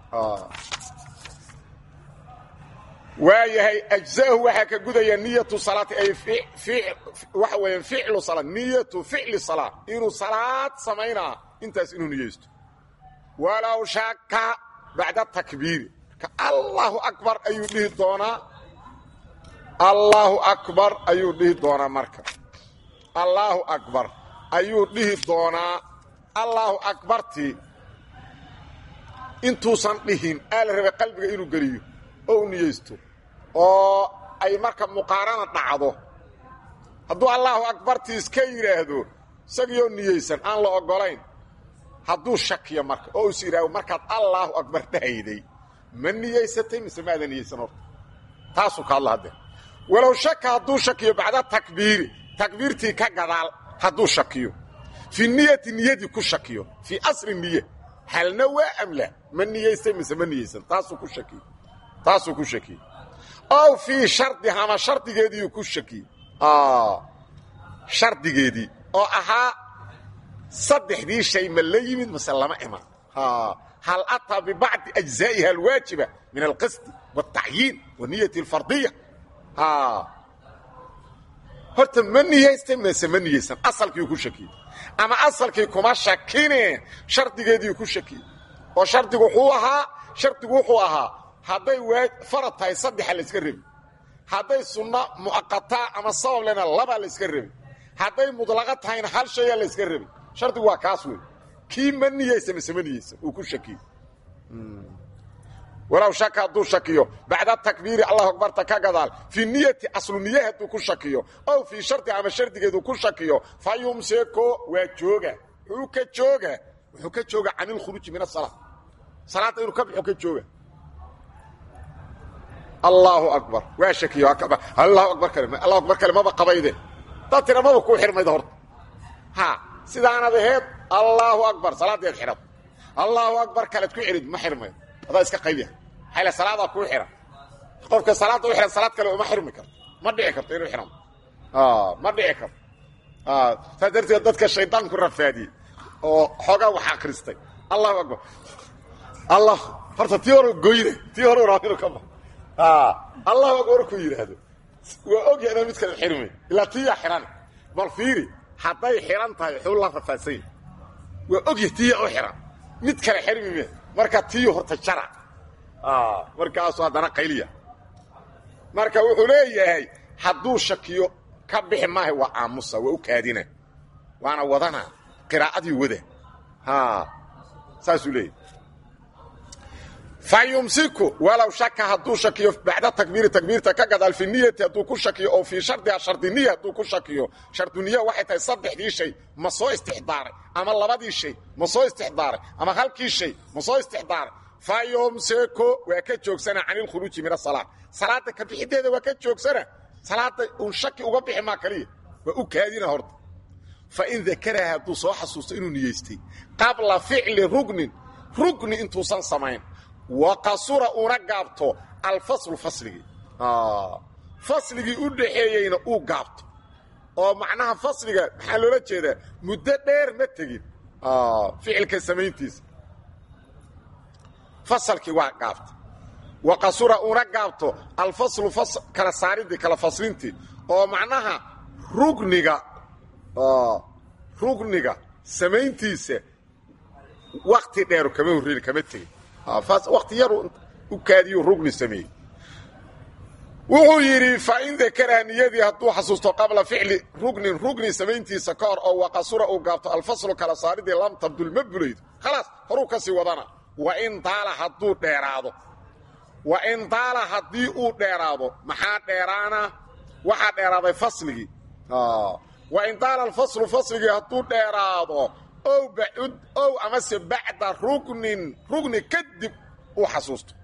waayahay ajza'hu waxaa ka gudaya niyatu salaati ay waxa weeyaan ficlu salaat niyatu ficli salaa inuu salaad samaynaa intaas inuu niyeysto walow shaka bacda takbiiri marka allahu akbar ayuu dhihi doonaa allahu akbar ayuu dhihi doonaa marka allahu akbar ayuu dhihi doonaa allahu akbartii intuusan dhihin aa la rabay qalbiga inuu geliyo oo u niyeysto oo ay marka muqaarana dhacdo hadduu allahu akbartii iska yidhaahdo isagiioo niyeysan aan la oggolayn hadduu shakiyo marka oo is yidhaahdo markaad allaahu akbar dhahayday ma niyeysatay mise maada niyeysan horta taasuu ka hadla haddee walow shaka hadduu shakiyo bacda takbiiri takbiirtii ka gadaal hadduu shakiyo fii niyati niyadii ku shakiyo fii asri niye halna waa amla ma niyeystay mise ma niyeysan taasuu ku shakiyo taasuu ku shakiyey ow fii shardiha ama shardigeediiuu ku shakiyey shardigeedii oo ahaa saddexdii shay ma la yimid mase lama iman hal ataa bibacdi ajzaa'iha alwaajiba min alqasdi wاltacyiin waniyati اlfardiya horta ma niyaystay mase ma niyeysan asalkiiu ku shakiyey ama asalkii kuma shakine shardigeediiu ku shakiyey oo shardigu wuxuu ahaa shardigu wuxuu ahaa hadday farad tahay saddexa layska rebi hadday sunno mu'aqataa ama sabab lena labaa layska rebi hadday mudlaqa tahayna hal shayaa layska rebi shardigu waa kaas wey kii ma niyeysa mise ma niyeysan uu ku shakiyey walow shaka hadduu shakiyo bacda takbiiri allahu akbarta ka gadaal fii niyati aslu niye hadduu ku shakiyo ow fii shardi ama shardigeedu ku shakiyo fa yumsiko waa jooga wuxuu ka jooga wuxuu ka jooga can ilkhuruuji min asala salaadda inuu ka baxo ka jooga allahu akbar waa shakiyo allahu akbar kale allahu akbar kale maba qabayde dad tira maba kuu xirmayda horta ha sidaanad aheed allahu akbar salaadeed xidhad allahu akbar kalead ku xidhid ma xirmayd adaa iska qaybiya xayla salaadaa kuu xihan qofka salaadda u xihan salaad kale uma xirmi karto ma dhici karto inuu xihan ma dhici karto saas darteed dadka shaydaanku rafaadiyey oo xoogaa wax akristay allahu akbar allah horta tii hore goyne tii hore raa inuu ka ba allahu akbar ku yidhaahdo waa ogya inaa mid kale xirmay ilaa tiyaa xihan bal fiiri hadday xihan tahay xuu la rafaadsan yahy waa ogya tiya u xihan mid kale xirmi me marka tiyu horta jara markaasu haddana qayliya marka wuxuu leeyahay hadduu shakiyo ka bixi maaha waa aamusa waa u kaadina waana wadana qiraa'adii wada saasuu leeyahy fa yumsiku walow shaka hadduu shakiyo bacda takbiiri takbiirta ka gadaal fi niyati hadduu ku shakiyo oo fii shardiha shardiniya hadduu ku shakiyo sharduniya waxay tahay saddexdii shay ma soo istixdaaray ama labadii shay ma soo istixdaaray ama halkii shay ma soo istixdaaray fa yumsiku waa ka joogsana can ilkhuruuji min asalaat salaada ka bixideeda waa ka joogsana salaada uun shaki uga bixi maa kaliya waa u kaadina horta fa in dakaraha hadduu soo xasuusto inuu niyeystay qabla ficli rugnin rugni intuusan samayn wa qasura una gaabto alfaslu fasligii fasligii u dhaxeeyeyna uu gaabto oo macnaha fasliga maxaa loola jeedaa muddo dheer ma tegin ficilka samayntiisa fasalkii waa gaabta wa qasura una gaabto alfaslu kala saaridii kala faslintii oo macnaha rugniga rugniga samayntiisa wakti dheeru kama horreyn kama tegin wakti yaru u kaadiyu rugni sameeyey wuxuu yidhi fa in dakaraha niyadii hadduu xasuusto qabla ficli rugnin rugni samayntiisa ka hor oo waqasura uu gaabto alfaslu kala saaridii lam tabdul ma bulaydo khalaas horuu ka sii wadana wain daala hadduu dheeraado wain daala haddii uu dheeraado maxaa dheeraana waxaa dheeraaday fasligii wain daala alfaslu fasligii hadduu dheeraado ow bacud ow amase bacda rugnin rugni kadib uu xasuusto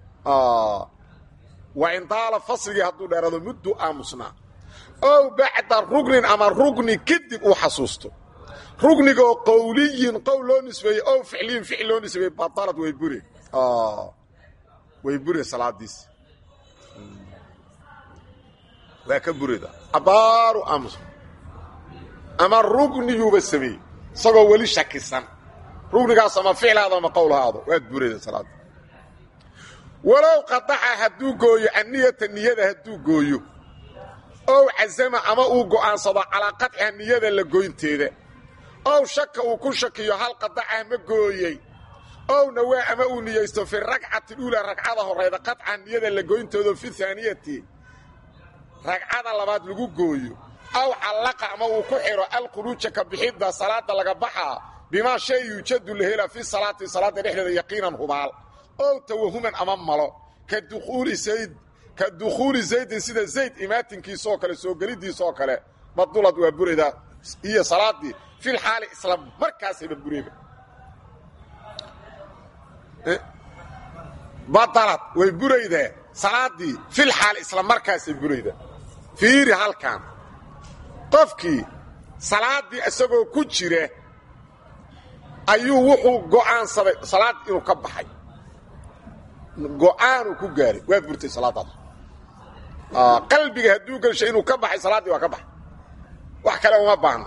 wain daala fasligii hadduu dheeraado muddu aamusnaa ow bacda rugnin ama rugni kadib uu xasuusto rugnigaoo qowliyin qowl loo nisbeeyey ow ficliyin ficil loo nisbeeyey batalad way bure way bure salaadiisi waa ka bureda abaaru aamus ama rugniyuuba sameeyey isagoo weli shakisan rugnigaas ama ficlaado ama qowlhaado waad bureda salaada walow qadaxa hadduu gooyo anniyata niyada hadduu gooyo ow casama ama uu go'aansado calaa qaطciha niyada la goynteeda ow shaka uu ku shakiyo hal qadacah ma gooyey ow nawaa ama uu niyeysto fi ragcati uula ragcada horayda qaطca niyada la goyntoodo fi aaniyati ragcada labaad lagu gooyo aw callaqa ama uu ku xidho alkhuruuja ka bixidda salaada laga baxaa bimaa shay yuujadu la hela fi salaati salaadda dhexdeeda yaqiinan hubaal ow tawahuman ama malo ka dukhuuli zayd ka dukhuuli zaydin sida zayd imaatinkiisaoo kale soo gelidiisaoo kale badulad waa burayda iyo salaaddii fil xaali isla markaasayba bureyba badalad way buraydee salaaddii fil xaali isla markaasay burayda fiiri halkan qofkii salaaddii isagoo ku jira ayuu wuxuu go'aansaday salaad inuu ka baxay go'aanuu ku gaaray waa burtay salaaddaas qalbiga hadduu gelshay inuu ka baxay salaaddii waa ka baxay wax kale uma baahno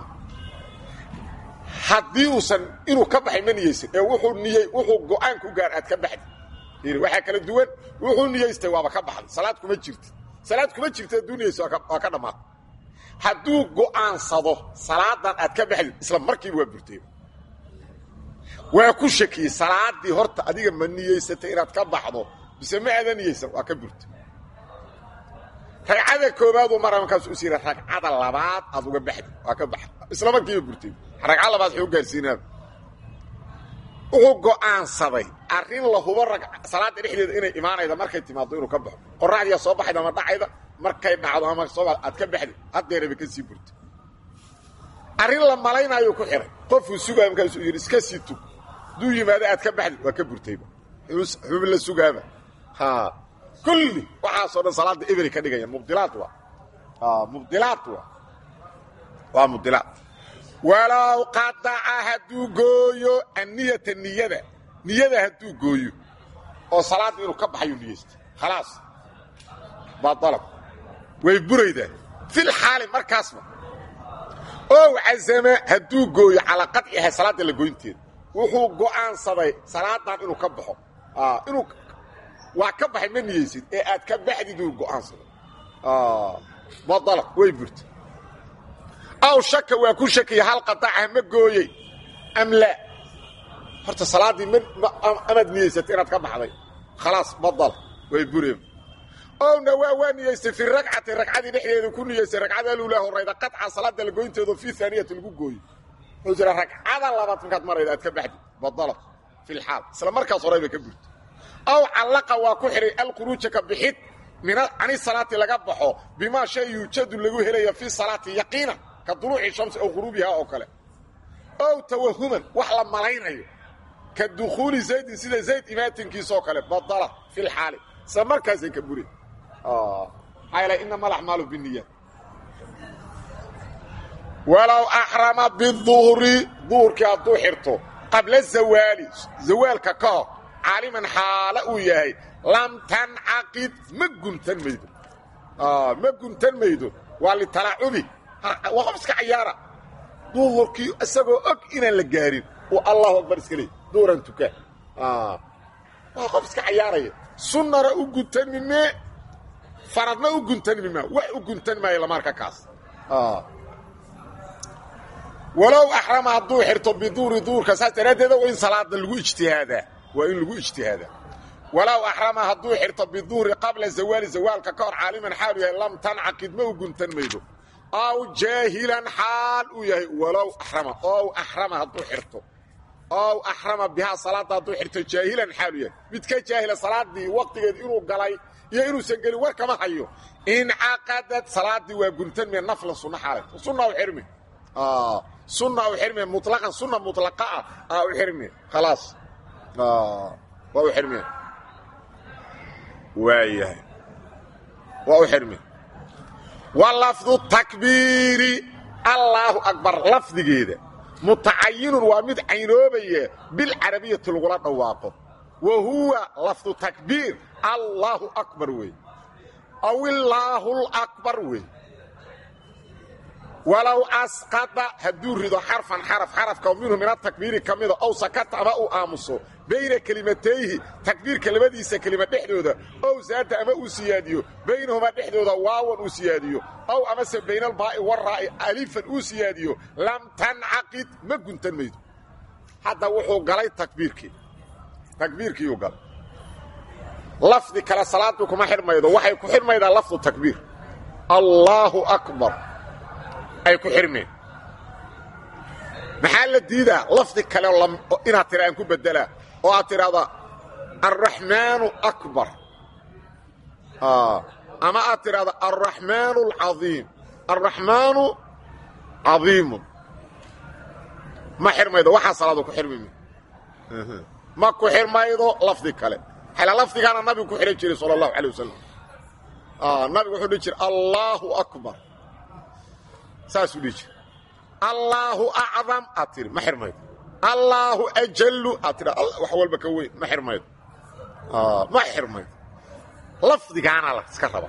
haddii uusan inuu ka baxay ma niyeysan ee wuxuu niyey wuxuu go'aan ku gaar aad ka baxdi fiiri waxaa kala duwan wuxuu niyeystay waaba ka baxday salaad kuma jirti salaad kuma jirta hadduu niyeysto waa ka dhammaatay hadduu go'aansado salaadan aad ka baxdid isla markiiba waa burtay waa ku shakiyey salaaddii horta adiga ma niyeysatay inaad ka baxdo bise ma aada niyeysan waa ka burtay ragcada koobaaduu mara markaas u siira ragcada labaad aad uga baxdi waa ka baxda isla markiiba burtay ragca labaad xuu gaarsiinaa wuxuu go'aansaday arrin la hubo rag salaada dhexdeeda inay imaanayda markay timaado inuu ka baxo qoraxdiya soo baxayda ama dhacayda markay dhacdo ama soo aad ka baxdi haddeeraba ka sii burta arrin la malaynaayuu ku xihay qofuu sugaaya markaasuu yidhi iska sii tug hadduu yimaado aad ka baxdi waa ka burtayba xubin la sugaaba ha kulli waxaasoo dhan salaada eberi ka dhigaya mubdilaad waa mubdilaad waa waa mubdilaad walow qadaca hadduu gooyo anniyata niyada niyada hadduu gooyo oo salaadda inuu ka baxayu niyeysta khalaas baa dalab way buraydaa fil xaali markaasba ow casama hadduu gooyo calaa qadciha salaadda la goynteeda wuxuu go'aansaday salaadan inuu ka baxo inuu waa ka baxay ma niyeysid ee aad ka baxdid uu go'aansaday ba dalab way burta aw shaka waa ku shakiya hal qadaca ma gooyey am laa horta salaaddii amaad niyeysatay inaad ka baxday khalaas badal way bureen owna waa waa niyeystay fi ragcati ragcadii dhexdeedu ku niyeystay ragcada alula horayda qaطca salaada la goynteedu fi aaniyati lagu gooyo wuxuu jira ragcada labaad markaad marayda aad ka baxdi badala fi lxaal isla markaas horayba ka burta aw callaqa waa ku xidhay alkhuruuja ka bixid min cani salaati laga baxo bimaa shay yuujadu lagu helaya fi salaati yaqiinan ka duluuci shamsi ow quruubiha oo kale ow tawahuman wax la malaynayo ka dukhuuli zaydin sida zayd imaatinkiisoo kale badala fi lxaali isla markaasay ka buri maxaa yeele inama alaxmaalu biniyaat walow axrama biduhri duhurkii hadduu xirto qabla zawaali zawaalka ka hor caaliman xaala uu yahay lam tancaqid ma guntan maydo ma guntan maydo waa litalaacubi waa qof iska cayaara duhurkii isagoo og inaan la gaarin uu allahu akbar iska leey duhuran tukaa waa qof iska cayaaraya sunnana u guntan mimee faradna u guntan mimaa wax u guntan maayo lamaarka kaas walow axrama hadduu xirto biduuri duurka saas daraaddeeda waa in salaada lagu ijtihaadaa waa in lagu ijtihaadaa walow axrama hadduu xirto biduhri qabla zawaali zawaalka ka hor caaliman xaalu yahay lam tancaqid ma u guntan maydo aw jaahilan xaal uu yahay walow axrama ow axrama hadduu xirto ow axrama bihaa salaadda hadduu xirto jaahilan xaalu yahay mid ka jaahila salaaddii waqtigeed inuu galay iyo inuusan gelin war kama hayo incaqadad salaaddii waa guntan mee naflan sunno xaalay sunna u xirmi sunna u xirmi mutlaqan sunna mutlaqa ah aa u xirmi khalaas waa u xirmi waayahay waa u xirmi wa lafdu takbiiri allaahu akbar lafdigeeda mutacayinun waa mid caynoobaya bilcarabiyati lagula dhawaaqo wa huwa lafdu takbiir allaahu akbar wey aw illaahu lakbar wey walow asqada hadduu rido xarfan xaraf xarafka minhu min atakbiiri ka mida ow sakata ama uu aamuso bayna kelimatayhi takbiirka labadiisa kelima dhexdooda ow zaada ama uu siyaadiyo baynahumaa dhexdooda waawan uu siyaadiyo ow amase bayna albaa'i waraa'i alifan uu siyaadiyo lam tancaqid ma guntan maydo hadda wuxuu galay takbiirkii takbiirkiiyuu galay lafdi kale salaadu kuma xidhmaydo waxay ku xidhmaydaa lafdu takbiir allaahu akbar ay ku xidhmeen maxaa la diidaa lafdi kale inaad tira aan ku bedelaa oo aad tidhaahda alraxmaanu akbar ama aad tidhahda alraxmaanu alcaiim alraxmaanu cadiimun ma xidhmaydo waxaa salaadu ku xidhmi ma ku xidhmaydo lafdi kale xala lafdigaana nabigu ku xidhan jiray sala allahu alay wasalam nabigu wuxuu dhihi jiray allaahu akbar saasuu dhihi jira allaahu acdam aad tiri ma xirmaydo allaahu ajallu aad tidha wax walba ka weyn ma xirmaydo ma xirmaydo lafdigaana la iska raba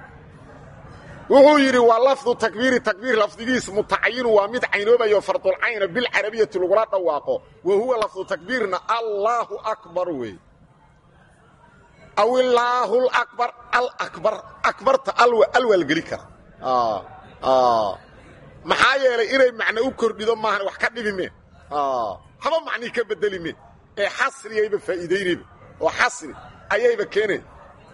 wuxuu yidhi waa lafdu takbiiri takbiir lafdigiis mutacayinu waa mid caynoobayo fardulcayna bilcarabiyati lagula dhawaaqo wa huwa lafdu takbiirna allaahu akbar wey aw illaahu lakbar alabar akbarta alwaa la geli kara maxaa yeelay inay macno u kordhido maahan wax ka dhibi mee haba macnii ka bedeli mee ee xasriyayba faa'iidaynayba oo xasri ayayba keenay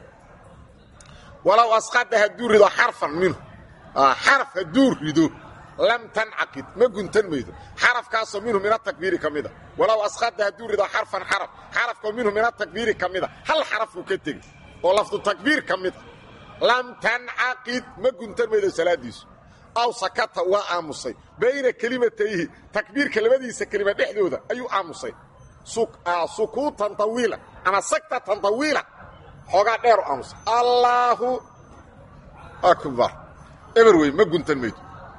walow asqada hadduu rido xarfan minhu xaraf hadduu rido lam tancaqid ma guntan maydo xarafkaasoo minhu min atakbiiri ka mida walow asqada hadduu rido xarfan xaraf xarafkoo minhu min atakbiiri ka mida hal xarafku ka tegi oo lafdu takbiir ka mid a lam tancaqid ma guntan maydo salaadiisu aw sakata waa aamusay bayna kelimatayhi takbiirka labadiisa kelima dhexdooda ayuu aamusay sukuutan tawiila ama saktatan tawiila xoogaa dheeru aamusay allaahu akbar eber wey ma guntan maydo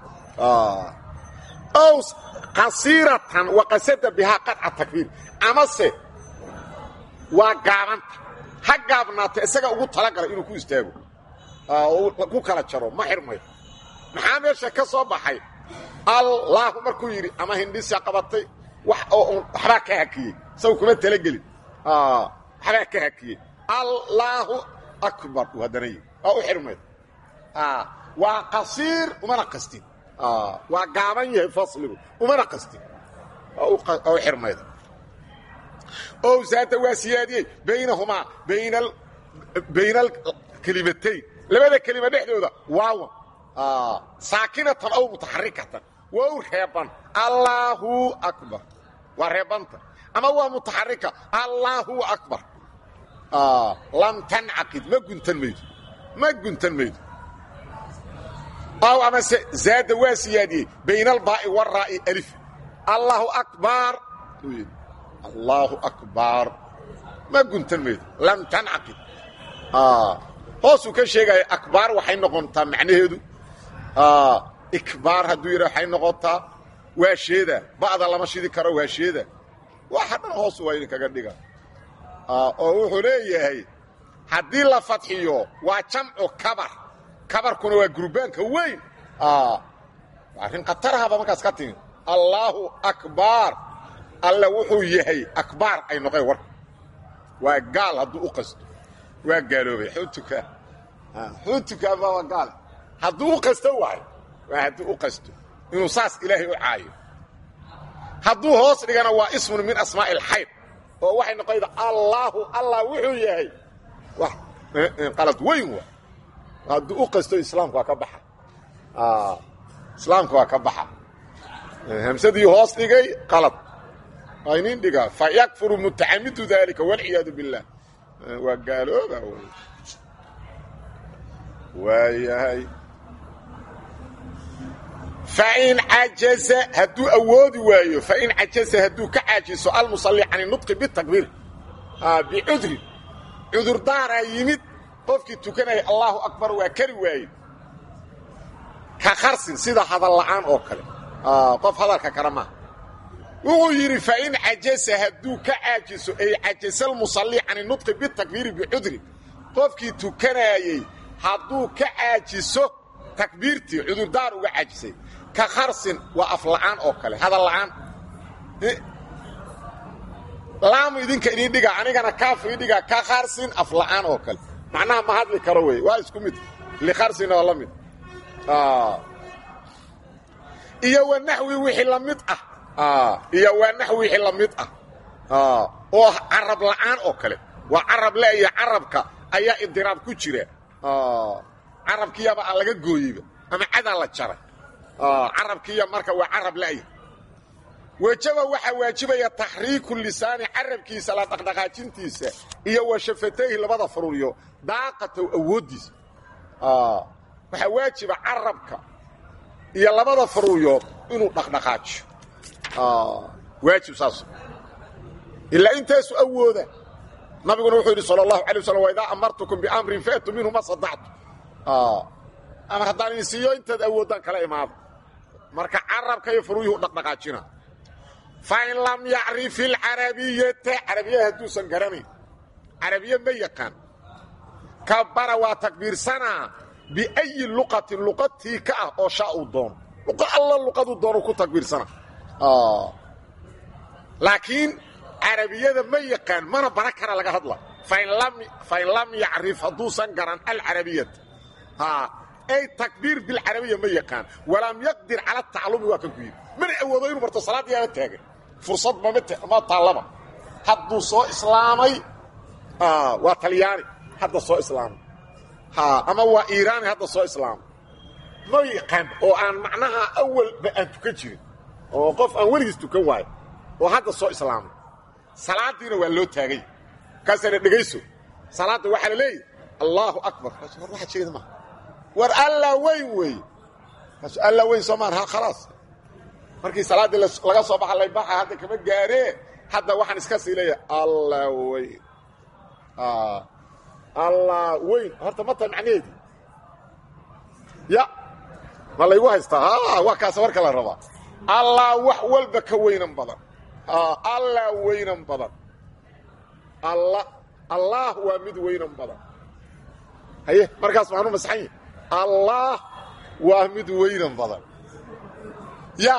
ow qasiiratan waqasada bihaa qadca takbiir amase waa gaabanta ha gaabnaata isaga ugu talagala inuu ku istaago ku kala jaro ma xirmayo maxaa meesha ka soo baxay allaahu markuu yidhi ama hindhisa qabatay waxbaa ka hakiyey isagu kuma talagelin waxbaa ka hakiyey allaahu akbar uu haddana yidhi waa u xirmay waa qasiir umana qastin waa gaaban yahay fasligu umana qastin waa u xirmayda ow zaada waa siyaadiyey baynahumaa bayna alkelimatayn labada kelima dhexdooda waawan saakinatan aw mutaxarikatan waa u reeban allaahu akbar waa reebanta ama waa mutaxarika allaahu akbar lam tancaqid ma guntan maydo ma guntan maydo aw amase zaada waa siyaadiyey bayna albaa'i waraa'i alif allaahu akbar uu yidhi allaahu akbar ma guntan maydo lam tancaqid hoosuu ka sheegaya akbaar waxay noqontaa macnaheedu ikbaar hadduu yidha waxay noqotaa waa sheeda ba'da lama shidi karo waa sheeda waxa dhan hoos waa idinkaga dhiga oo wuxuu leeyahay haddii la fadxiyo waa jamcu kabar kabarkuna waa gurbaanka weyn arrin khatarahaba markaas ka timi allaahu akbar alle wuxuu yahay akbaar ay noqeen warka waa gaal hadduu u qasto waa gaaloobay xuutuka xuutukaaba waa gaal hadduu u qasto waay waa hadduu u qasto inuu saas ilaahay u caayo hadduu hoos dhigana waa ismun min asmaa'i alxayr oo waxay noqonayda allaahu allah wuxuu yahay wax qalad weyn waa hadduu u qasto islaamku waa ka baxa islaamka waa ka baxa hamsadii hoos dhigay qalad waa inin dhigaa fa yakfuru mutacamidu daalika walciyaadu biاllah waa gaalooba waayahay fain cajaza hadduu awoodi waayo fain cajaza hadduu ka caajiso almusalli can inudqi bitakbiir bicudrin cudurdaaraa yimid qofkii tukanaya allaahu akbar waa kari waaye ka kharsin sida hadal la'aan oo kale qof hadalka kale maaha wuxuu yidhi fain cajaza hadduu ka caajiso ay cajasa almusalli can inudqi bitakbiiri bicudrin qofkii tukanaayey hadduu ka caajiso takbiirtii cudurdaar uga caajisay ka kharsin waa afla'aan oo kale hadal la'aan laamu idinka idin dhiga anigana kaafu ii dhiga ka kharsin afla'aan oo kale macnaha ma hadli karo wey waa isku mid likharsin oo la mid iyo wa naxwi wixii la mid ah iyo waa naxwi wixii la mid ah oo carab la'aan oo kale waa carab le iyo carabka ayaa idiraab ku jira carabkiiyaba aan laga gooyeyba ama cadaa la jaray carabkiiya marka waa carab la'ya wejaba waxaa waajibaya taxriiku lisaani carabkiisa la dhaqdhaqaajintiisa iyo wa shafatayhi labada faruuriyo daaqatow awooddiisa waxaa waajiba carabka iyo labada faruuriyood inuu dhaqdhaqaajiyo waajib saas ilaa intaasu awooda nabiguna wuxuu yidhi sal اlahu alay waslam waidaa amartukum biamrin faatuu minhu ma sadactu amar haddaan idin siiyo intaad awooddaan kala imaado marka carabka iyo faruuyuhu dhaqdhaqaajina fain lam yacrif ilcarabiyata carabiya hadduusan garanayn carabiye ma yaqaan kabara waa takbiirsanaa biayi luqatin luqadtii ka ah oo shaa uu doono luqa alla luqaduu doono ku takbiirsana laakiin carabiyada ma yaqaan mana bara kara laga hadla fain lam yacrif hadduusan garan alcarabiyata ay takbiir bilcarabiya ma yaqaan walam yaqdir cala tacalumi waa kan ku yidhi mana awoodo inuu barto salaaddiyaaba taagan fursad ma taallaba hadduu soo islaamay waa talyaani hadda soo islaamay ama waa iiraani hadda soo islaamay ma yaqaan oo aan macnaha awalba aan tukan jirin oo qof aan weligiis tukan waayo oo hadda soo islaamay salaadiina waa loo taagay markaasaana dhegayso salaadda waxaa la leeyahy allaahu akbar kaas war waxa jeeda maha war allaa weyn weeye kaasu allaa weyn soo maan ha khalaas markii salaaddii laga soo baxa laybaxa hadda kama gaaree hadda waxaan iska sii leeyahay allaa weyn allaa weyn horta ma tahay macnaheedii ya ma laygu haystaa waa kaas marka la rabaa allaa wax walba ka weynan badan allaa weynan badan alla allaah waa mid weynan badan haye markaas maanu masaxan yahi allaah waa mid weynan badan ya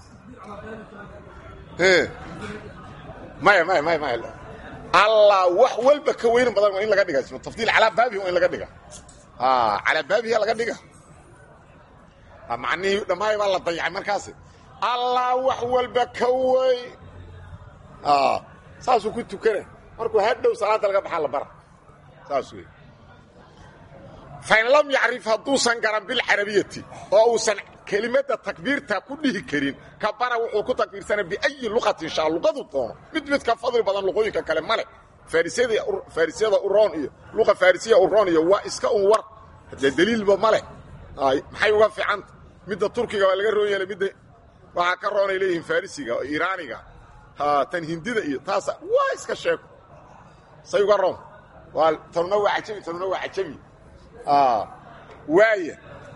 maya maya maya maya allah wax walba ka weynan badan waa in laga dhiga tafdiil calaa baabihi waa in laga dhiga calaa baabihi laga dhiga macnihii dhammaay baa la dayacay markaasi allah wax walba ka weyn saasuu ku tukana markuu hadhow salaada laga baxaa la bara saas wey fain lam yacrif hadduusan garan bilcarabiyati oo uusan kelimadda takbiirta ku dhihi karin kabara wuxuu ku takbiirsana biayi luqatin shaa luqadu doono mid mid ka fadli badan luqooyinka kale male faarisiyada uroon iyo luqa farisiya uroon iyo waa iska un war dee daliilba male maxay uga fiicanta midda turkiga waa laga roon yeelay midda waxaa ka roonay leeyihiin farisiga oo iraaniga tan hindida iyo taasa waa iska sheeko say uga roon waa tanuna waa cajami tanuna waa cajami waaya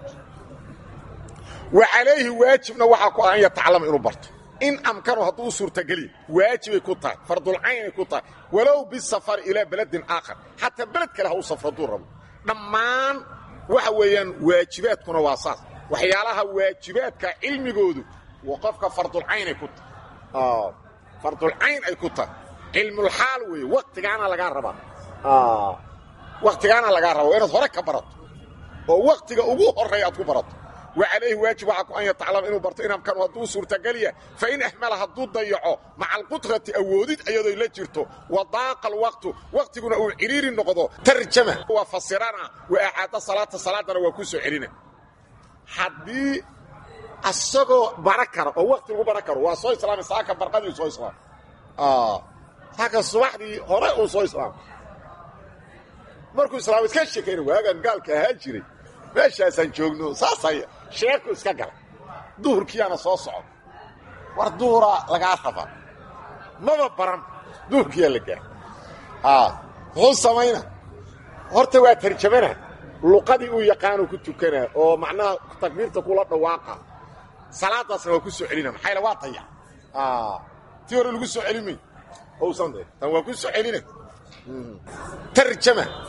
wa calayhi waajibna waxaa ku ah an yatacalama inuu barto in amkanu hadduu u suurtageliya waajibay ku tahay fardulcaynay ku tahay walow bisafari ilaa beledin aakhar xataa beled kale ha u safro hadduu rabo dhammaan waxa weeyaan waajibaadkuna waa saas waxyaalaha waajibaadka cilmigoodu waa qofka fardulcaynay ku tahay fardulcayn ay ku tahay cilmulxaal weeye waktigaana lagaa rabaa waktigaana lagaa rabaa waa inaad hore ka barato oo waktiga ugu horreeya aad ku barato wa calayhi waajib waxaa ku an yataclama inuu barto inamkanu hadduu suurtagelya fain axmala hadduu dayaco maca alqudrati awoodid iyadoo la jirto wa daaqa alwaqtu waktiguna uu ciriiri noqdo tarjama waa fasirana wa acaada salaata salaadana waa ku soo celina haddii asagoo bara kara oo wakti lagu bara karo waa soo islaamay saaka barqadii soo islaamay saaka subaxdii hore uu soo islaamay markuu islaam iska sheekayna waagaan gaalka ahaa jiray meeshaasaan joogno saasay sheeku iska galay duhurkiyaana soo socda war duhuraa lagaa rabaa maba baran duhurkiyaa la gaara muxuu samayna horta waa tarjamana luqadii uu yaqaano ku tukanaa oo macnaha takbiirta kula dhawaaqa salaadaasna waa ku soo celina maxayla waa dayac tii hore lagu soo celimay ousan tan waa ku soo celina tarjama